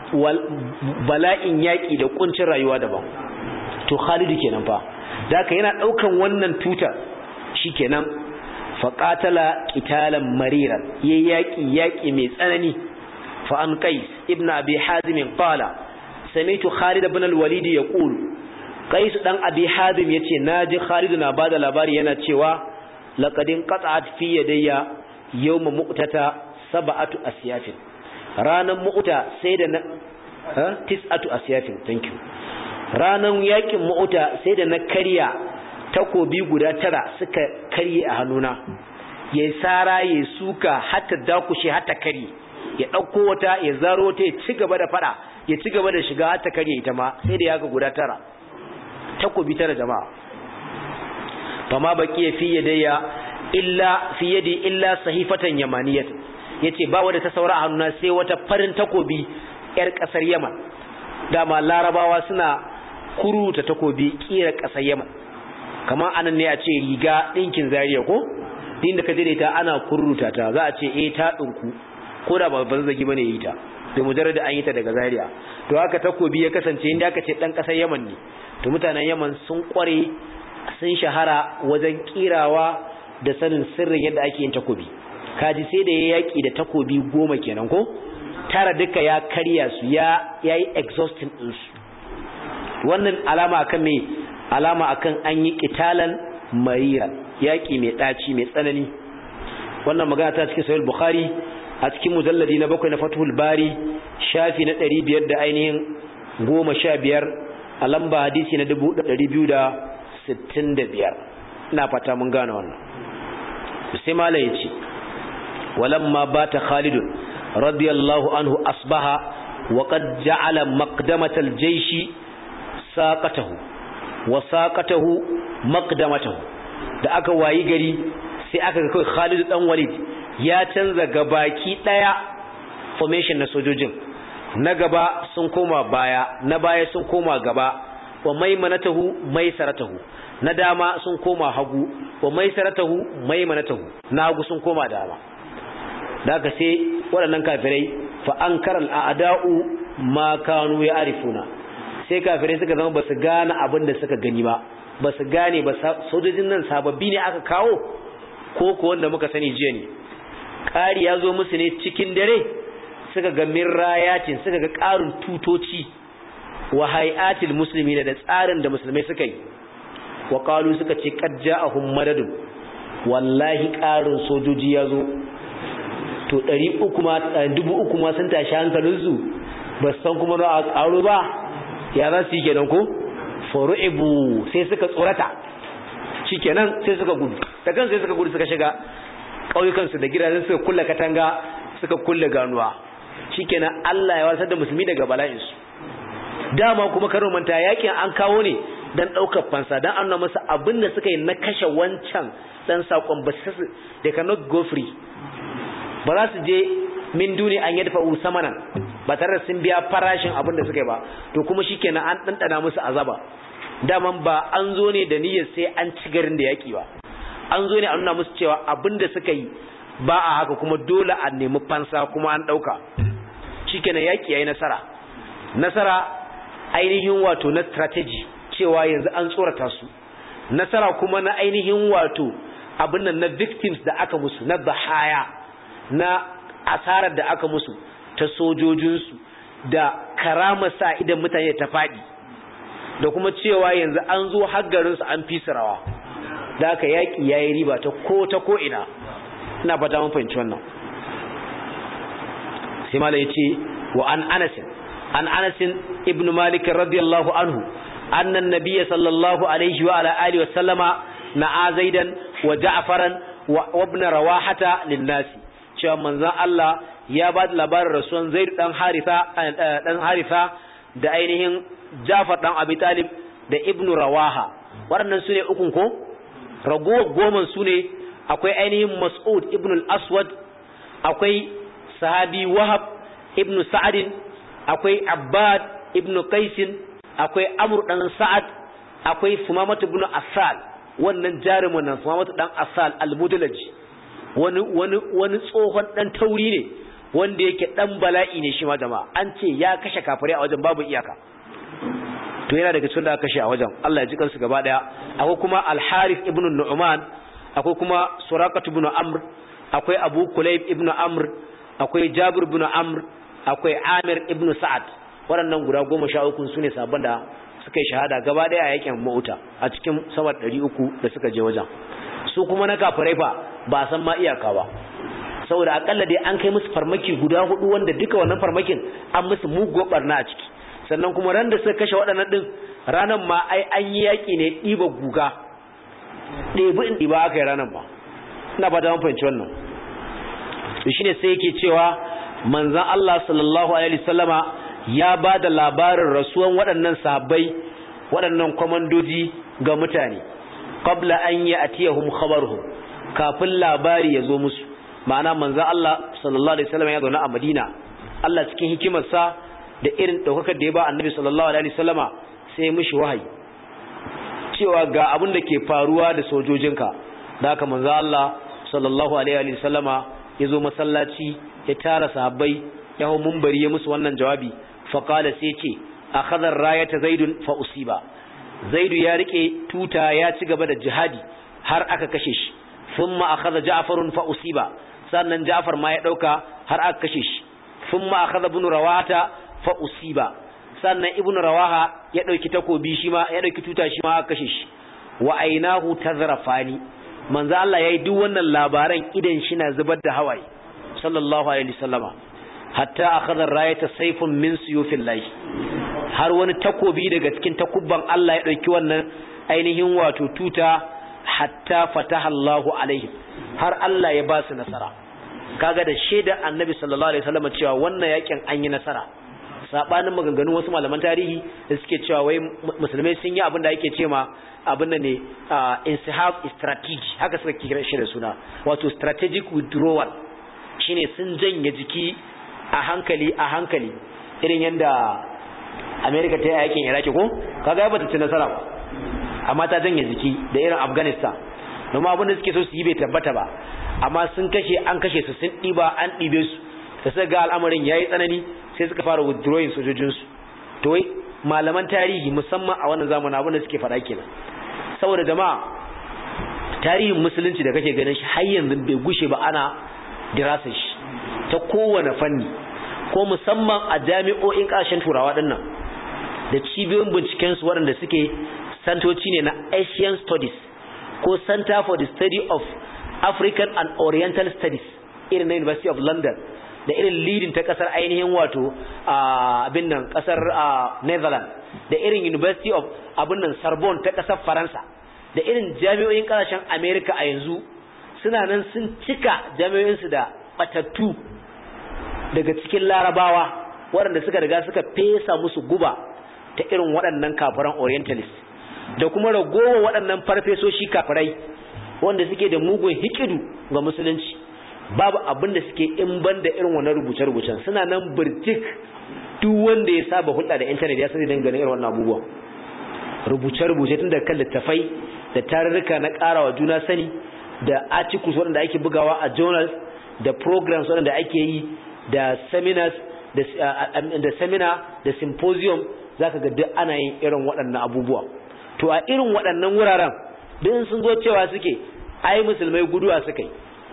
S1: bala'in yaƙi da kuncin rayuwa daban to khalidu kenan fa da haka yana ɗaukan wannan tuta shi kenan faƙatala ƙitalan mariran ya yaƙi yaƙi mai tsanani fa'an qais ibn abi hazim qala sami'tu khalid ibn al-walid yaqul qais dan abi hazim yace naji khalid na bada labari yana cewa laqadin qat'at fi yadayya yawm mu'tata sab'atu asyafin ranan mu'ta sai da na tis'atu asyafin thank you ranan yakin mu'ta sai da na karya takobi guda tara suka karye a hannuna yayi sara yayi suka hatta dakushe hatta kari ya dauko wata ya zaro ta ya ci gaba da fada ya ci gaba da shiga hatta kare ita ma sai da yaga guda tara takobi tara jama'a fama baqiya fi yadayya illa fi yadi illa sahifatan yamaniyat yace ba wanda ta saura a hannuna sai wata farin takobi yar kasar Yaman dama larabawa suna kuruta takobi kira kasar Yaman kamar anan ne a ce riga dinkin zariya ko din da ka je ta ana kuruta ta za a ce eh ta dinku ko da ba ban zagi bane yi ta da mujarrad an yi ta daga zariya to haka takobi ya kasance inda aka ce dan kasar Yaman ne to mutanen Yaman sun kware sun shahara wajen kirawa da sanin sirrin yadda ake yin takobi kaji sai da ya yaki da takobi goma kenan ko tara duka ya karya su ya yayi exhausting din su wannan alama akan me alama akan an yi qitalan mariran yaki mai daci mai tsanani wannan magana ta cikin sahih bukhari a cikin mujalladi na bakwai na fathul bari shafi na ɗari biyar da ainihin goma sha biyar a lamba hadisi na dubu ɗari biyu da sittin da biyar ina fata mun gane wannan sai mala yace walamma bata Khalid radiyallahu anhu asbaha wa qad ja'ala maqdamatal jayshi saqatahu wa saqatahu maqdamatahu da aka wayi gari sai aka ga kai Khalid dan Walid ya canza gabaki daya formation na sojojin na gaba sun koma baya na baya sun koma gaba wa maimanatahu maisaratahu na dama sun koma hagu wa maisaratahu maimanatahu na hagu sun koma dama da aka sai waɗannan kafirai fa ankara al'ada'u ma kanu ya arifuna sai kafirai suka zama basu gane abin da suka gani ba basu gane ba sojojin nan sababbi ne aka kawo ko ko wanda muka sani jiya ne ƙari ya zo musu ne cikin dare suka ga mirrayatin suka ga ƙarin tutoci wa hay'atil muslimi da tsarin da musulmai suka yi wa qalu suka ce qad ja'ahum madadun wallahi ƙarin sojoji ya zo to 300 ma 3000 ma sun tashi hankalin su ba san kuma na ƙaro ba ya za su yi kenan ko furu'ibu sai suka tsorata shikenan sai suka gudu da kan sai suka gudu suka shiga ƙauyukansu da gidajen suka kulle katanga suka kulle ganuwa shikenan Allah ya wasar da musulmi daga bala'insu dama kuma karo manta yakin an kawo ne dan daukar fansa dan annuna masa abin da suka yi na kashe wancan dan sakon ba su they cannot go free ba za su je min duni an yadfa usamanan ba tare da sun biya farashin abin da suka yi ba to kuma shikenan an dandana musu azaba daman ba an zo ne da niyyar sai an ci garin da yaki ba an zo ne a nuna musu cewa abin da suka yi ba a haka kuma dole a nemi fansa kuma an dauka shikenan yaki yayi nasara nasara ainihin wato na strategy cewa yanzu an tsorata su nasara kuma na ainihin wato abin nan na victims da aka musu na bahaya na asarar da aka musu ta sojojinsu da karama sa idan mutane ta faɗi da kuma cewa yanzu an zo haggarinsu an fi rawa da aka yaƙi ya yi riba ta ko ta ko ina ina fata mun fahimci wannan sai mala ya ce wa an anasin an anasin ibn malik radiyallahu anhu أن النبي صلى الله عليه وعلى آله وسلم نعى زيدا وجعفرا وابن رواحة للناس cewa manzon Allah ya ba da labarin rasuwan Zaid dan Haritha dan Haritha da ainihin Jafar dan Abi Talib da Ibn Rawaha waɗannan sune ukun ko ragowar goman sune akwai ainihin Mas'ud ibn al-Aswad akwai sahabi Wahab ibn Sa'ad akwai Abbad ibn Qais akwai amur dan sa'ad akwai sumamatu ibn asal wannan jarumin nan sumamatu dan asal al-mudalaji wani wani wani tsohon dan tauri ne wanda yake dan bala'i ne shi ma jama'a an ce ya kashe kafirai a wajen babu iyaka to yana daga cikin da aka kashe a wajen Allah ya ji kansu gaba daya akwai kuma al-harith ibn nu'man akwai kuma suraqat ibn amr akwai abu kulayb ibn amr akwai jabir ibn amr akwai amir ibn sa'ad waɗannan guda goma sha uku su ne sabon da suka yi shahada gaba ɗaya a yakin ma'uta a cikin samar ɗari uku da suka je wajen su kuma na kafirai fa ba a san ma iyaka ba saboda akalla dai an kai musu farmaki guda hudu wanda duka wannan farmakin an musu mugu barna a ciki sannan kuma ran da suka kashe waɗannan ɗin ranar ma ai an yi yaƙi ne ɗiba guga ɗebi in ɗiba aka yi ranar ba ina ba da fahimci wannan shi ne sai yake cewa manzan Allah sallallahu alaihi wasallama ya ba da labarin rasuwan waɗannan sahabbai waɗannan kwamandoji ga mutane qabla an yi atiyahum khabaruhum kafin labari ya zo musu ma'ana manzan Allah sallallahu alaihi wasallam ya zauna a Madina Allah cikin hikimarsa da irin daukakar da ya ba annabi sallallahu alaihi wasallama sai ya mishi wahayi cewa ga abin da ke faruwa da sojojinka da haka manzan Allah sallallahu alaihi wasallama ya zo masallaci ya tara sahabbai ya hau mumbari ya musu wannan jawabi faƙala sai ce a khazar rayata zaidun fa usiba zaidu ya rike tuta ya ci gaba da jihadi har aka kashe shi thumma akhadha ja'farun fa usiba sannan ja'far ma ya dauka har aka kashe shi thumma akhadha ibn rawata fa usiba sannan ibn rawaha ya dauki takobi shi ma ya dauki tuta shi ma aka kashe shi wa ainahu tazrafani manzo Allah yayi duk wannan labaran idan shi na zubar da hawaye sallallahu alaihi wasallama hatta akhadha rayata sayfun min suyufillahi har wani takobi daga cikin takubban Allah ya dauki wannan ainihin wato tuta hatta fataha Allahu alaihi har Allah ya ba su nasara kaga da shaida annabi sallallahu alaihi wasallam cewa wannan yakin an yi nasara sabanin maganganun wasu malaman tarihi da suke cewa wai musulmai sun yi abin da ake cewa abin da ne insihab strategy haka suka kira shi da suna wato strategic withdrawal shine sun janye jiki a hankali a hankali irin yadda America ta yi yakin Iraki ko kaga ba ta ci nasara ba amma ta janye jiki da irin Afghanistan domin abin da suke so su yi bai tabbata ba amma sun kashe an kashe su sun ɗiba an ɗibe su da suka ga al'amarin yayi tsanani sai suka fara withdrawing sojojinsu to wai malaman tarihi musamman a wannan zamanin abin da suke faɗa kenan saboda jama'a tarihin musulunci da kake ganin shi har yanzu bai gushe ba ana dirasar shi ta kowane fanni ko musamman a jami'o'in ƙasashen turawa ɗin nan da cibiyoyin binciken su waɗanda suke santoci ne na Asian Studies ko Center for the Study of African and Oriental Studies irin na University of London da irin leading ta kasar ainihin wato abin nan kasar Netherlands da irin University of abin nan Sorbonne ta kasar Faransa da irin jami'o'in kasashen America a yanzu suna nan sun cika jami'o'insu da batattu daga cikin larabawa waɗanda suka riga suka fesa musu guba ta irin waɗannan kafiran orientalist da kuma ragowa waɗannan farfesoshi kafirai wanda suke da mugun hikidu ga musulunci babu abin da suke in ban da irin wannan rubuce-rubucen suna nan birtik duk wanda ya saba hulɗa da intanet ya sani dangane irin wannan abubuwan rubuce-rubuce tun da kan littafai da tarurruka na ƙarawa juna sani da articles waɗanda ake bugawa a journals da programs waɗanda ake yi da seminars da seminar da symposium zaka ga duk ana yin irin waɗannan abubuwa to a irin waɗannan wuraren duk sun zo cewa suke ai musulmai guduwa suka yi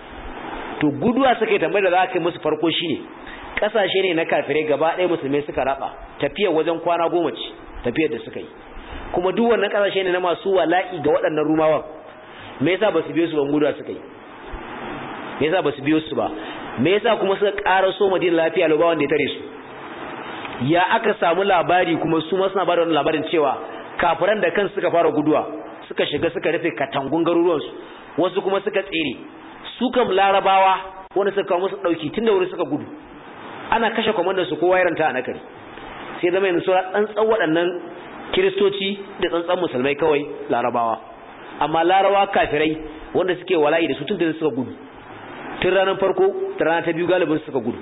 S1: to guduwa suka yi tambayar da za ka yi musu farko shine kasashe ne na kafirai gaba ɗaya musulmai suka raba tafiyar wajen kwana goma ce tafiyar da suka yi kuma duk wannan kasashe ne na masu wala'i ga waɗannan rumawan me yasa ba su biyo su ban guduwa suka yi me yasa ba su biyo su ba me yasa kuma suka ƙara so madina lafiya lau ba wanda ya tare su ya aka samu labari kuma su ma suna ba da wannan labarin cewa kafiran da kansu suka fara guduwa suka shiga suka rufe katangun garuruwansu wasu kuma suka tsere su kam larabawa wanda suka kawo musu dauki tun da wuri suka gudu ana kashe kwamandan su kowa yaranta a nakari sai zama yanzu sura tsantsan waɗannan kiristoci da tsantsan musulmai kawai larabawa amma larabawa kafirai wanda suke wala'i da su tun da suka gudu tun ranar farko da rana ta biyu galibin suka gudu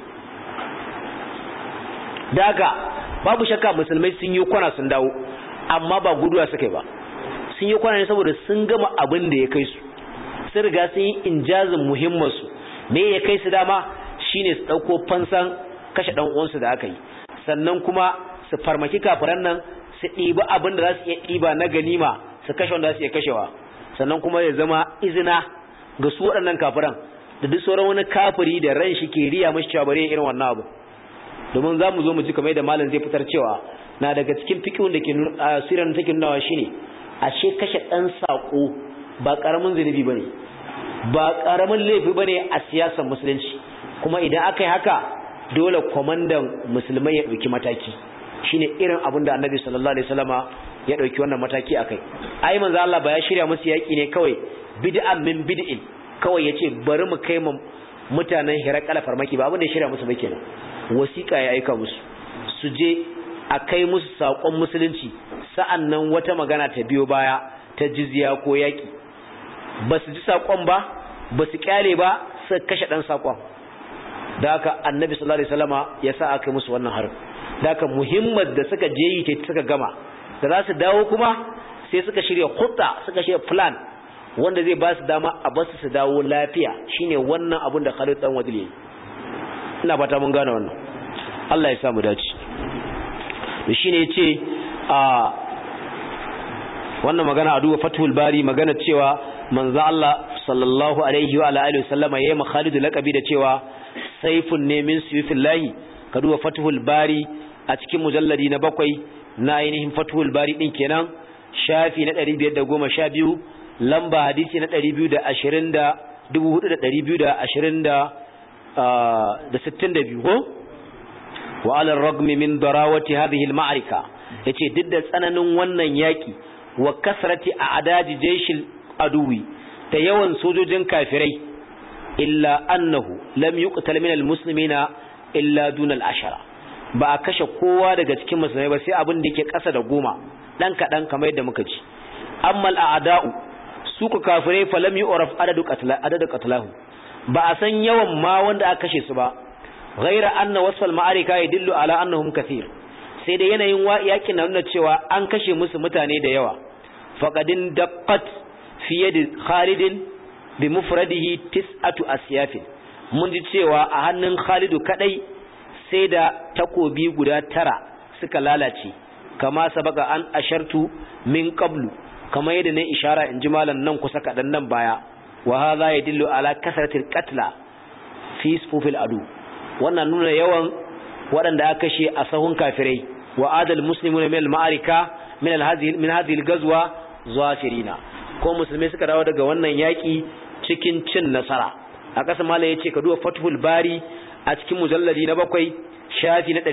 S1: da haka babu shakka musulmai sun yi kwana sun dawo amma ba guduwa suka yi ba sun yi kwana ne saboda sun gama abin da ya kai su sun riga sun yi injazin muhimmansu me ya kai su dama shine su ɗauko fansan kashe ɗan uwansu da aka yi sannan kuma su farmaki kafiran nan su ɗiba abin da za su iya ɗiba na ganima su kashe wanda za su iya kashewa sannan kuma ya zama izina ga su waɗannan kafiran da duk sauran wani kafiri da ran shi ke riya mashi cewa bare irin wannan abu domin za mu zo mu ji kamar da malam zai fitar cewa na daga cikin fikihun da ke siran take nunawa shine ashe kashe ɗan saƙo ba ƙaramin zunubi bane ba ƙaramin laifi bane a siyasar musulunci kuma idan aka yi haka dole kwamandan musulmai ya ɗauki mataki shine irin abin da annabi sallallahu alaihi wasallama ya ɗauki wannan mataki akai ai manzo Allah ba ya shirya musu yaƙi ne kawai bid'an min bid'in kawai yace bari mu kai mu mutanen Hirakala farmaki ba abin da ya shirya musu ba kenan wasiƙa ya aika musu su je a kai musu saƙon musulunci sa'an nan wata magana ta biyo baya ta jizya ko yaƙi ba su ji saƙon ba ba su ƙyale ba su kashe ɗan saƙon da haka annabi sallallahu alaihi wasallama ya sa aka musu wannan harin da haka muhimmar da suka je yi ta suka gama da za su dawo kuma sai suka shirya hutta suka shirya plan wanda zai ba su dama a basu su dawo lafiya shine wannan abun da Khalid dan Wadil yayi ina fata mun gane wannan Allah ya samu dace to shine yace a wannan magana a duba Fathul Bari magana cewa manzo Allah sallallahu alaihi wa alihi wasallama yayi Khalid laqabi da cewa saifun ne min suyufillahi ka duba Fathul Bari a cikin mujalladi na bakwai na ainihin Fathul Bari din kenan shafi na 512 lamba hadisi na 220 da 4220 da da sittin da biyu ko wa alar ragmi min darawati hadhihi al-ma'rika yace duk da tsananin wannan yaki wa kasrati a adaji jaishil aduwi da yawan sojojin kafirai illa annahu lam yuqtal min almuslimina illa duna al-ashara ba a kashe kowa daga cikin musulmai ba sai abin da yake ƙasa da goma dan kaɗan kamar yadda muka ji amma al'ada'u su ku kafirai fa lam yu'raf adadu qatla adadu qatlahu ba a san yawan ma wanda aka kashe su ba ghaira anna wasfal ma'arika yadullu ala annahum kathir sai da yanayin yakin na nuna cewa an kashe musu mutane da yawa faqadin daqqat fi yadi khalidin bi mufradihi tis'atu asyafin mun ji cewa a hannun khalidu kadai sai da takobi guda tara suka lalace kama sabaka an ashartu min qablu kama yadda ne ishara in ji malam nan kusa kadan nan baya wa hadha yadullu ala kasratil qatla fi sufufil adu wannan nuna yawan waɗanda aka kashe a sahun kafirai wa adal muslimuna min al-ma'arika min al-hadhihi min hadhihi al-ghazwa zafirina ko musulmai suka dawo daga wannan yaki cikin cin nasara a ƙasa malai yace ka duba fathul bari a cikin mujalladi na bakwai shafi na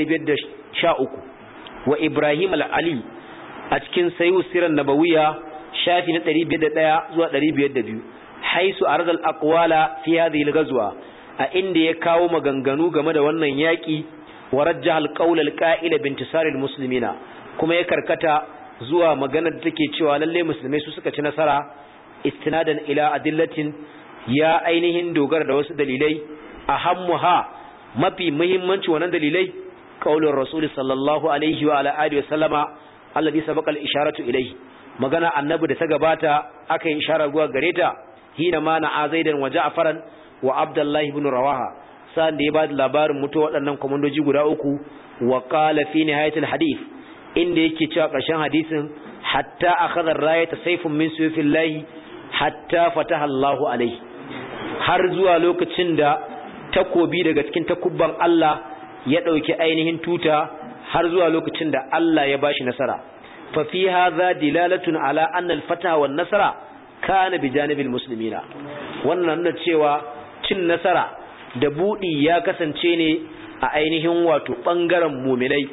S1: 513 wa ibrahim al-ali a cikin sayu siran nabawiya shafi na 501 zuwa 502 haisu arzal aqwala fi hadhihi al-ghazwa a inda ya kawo maganganu game da wannan yaki wa rajjaha al-qawl al-qa'ila bi intisar al-muslimina kuma ya karkata zuwa maganar da take cewa lalle musulmai su suka ci nasara istinadan ila adillatin ya ainihin dogara da wasu dalilai ahammuha mafi muhimmanci wannan dalilai qaulur rasul sallallahu alaihi wa ala alihi wa sallama alladhi sabaqa al-isharatu ilayhi magana annabi da ta gabata aka yi isharar zuwa gare ta hina ma na zaidan wa ja'faran wa abdullahi ibn rawaha sa'an da ya bada labarin mutu waɗannan komandoji guda uku wa qala fi nihayatil hadith inda yake cewa ƙarshen hadisin hatta akhadha ar-rayata sayfun min suyufillahi hatta fataha Allahu alaihi har zuwa lokacin da takobi daga cikin takubban Allah ya dauki ainihin tuta har zuwa lokacin da Allah ya bashi nasara fa fi hadha dilalatun ala anna al-fataha wan nasara kana bi janibil muslimina wannan nuna cewa cin nasara da budi ya kasance ne a ainihin wato bangaren mu'minai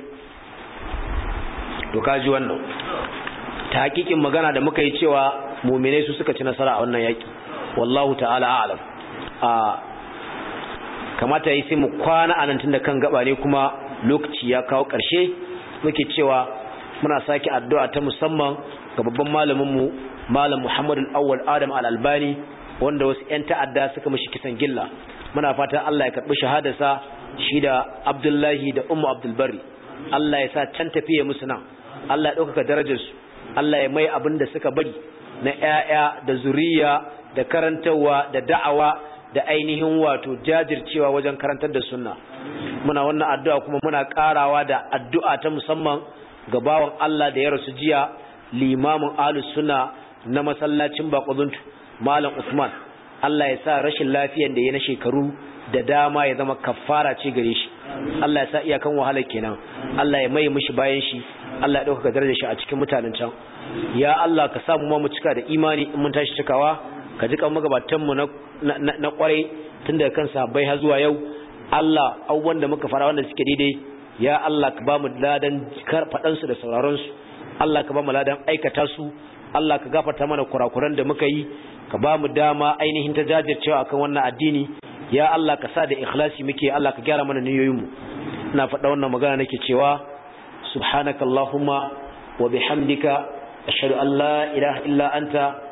S1: to kaji wannan ta hakikin magana da muka yi cewa mu'minai su suka ci nasara a wannan yaki wallahu ta'ala a'lam a kamata yi sai mu kwana anan tunda kan gaba ne kuma lokaci ya kawo ƙarshe muke cewa muna sake addu'a ta musamman ga babban malaminmu malam Muhammadu Awwal Adam Al-Albani wanda wasu ƴan ta'adda suka mishi kisan gilla muna fatan Allah ya karbi shahadarsa shi da Abdullahi da Ummu Abdul Barri Allah ya sa can tafiye musu nan Allah ya ɗaukaka darajarsu Allah ya mai abin da suka bari na ƴaƴa da zuriya da karantarwa da da'awa da ainihin wato jajircewa wajen karantar da sunna muna wannan addu'a kuma muna karawa da addu'a ta musamman ga bawan Allah da ya rasu jiya limamin ahlus sunna na masallacin Baquduntu Malam Usman Allah ya sa rashin lafiyar da ya na shekaru da dama ya zama kafara ce gare shi Allah ya sa iyakan wahalar kenan Allah ya mai mishi bayan shi Allah ya dauka darajar shi a cikin mutanen can ya Allah ka samu ma mu cika da imani in mun tashi cikawa ka ji kan magabatan mu na na kwarai tun daga kan sahabbai har zuwa yau Allah abubuwan da muka fara wanda suke daidai ya Allah ka ba mu ladan faɗan su da sauraron su Allah ka ba mu ladan aikata su Allah ka gafarta mana kurakuran da muka yi ka ba mu dama ainihin ta jajircewa akan wannan addini ya Allah ka sa da ikhlasi muke Allah ka gyara mana niyoyin mu ina faɗa wannan magana nake cewa subhanakallahumma wa bihamdika ashhadu an la ilaha illa anta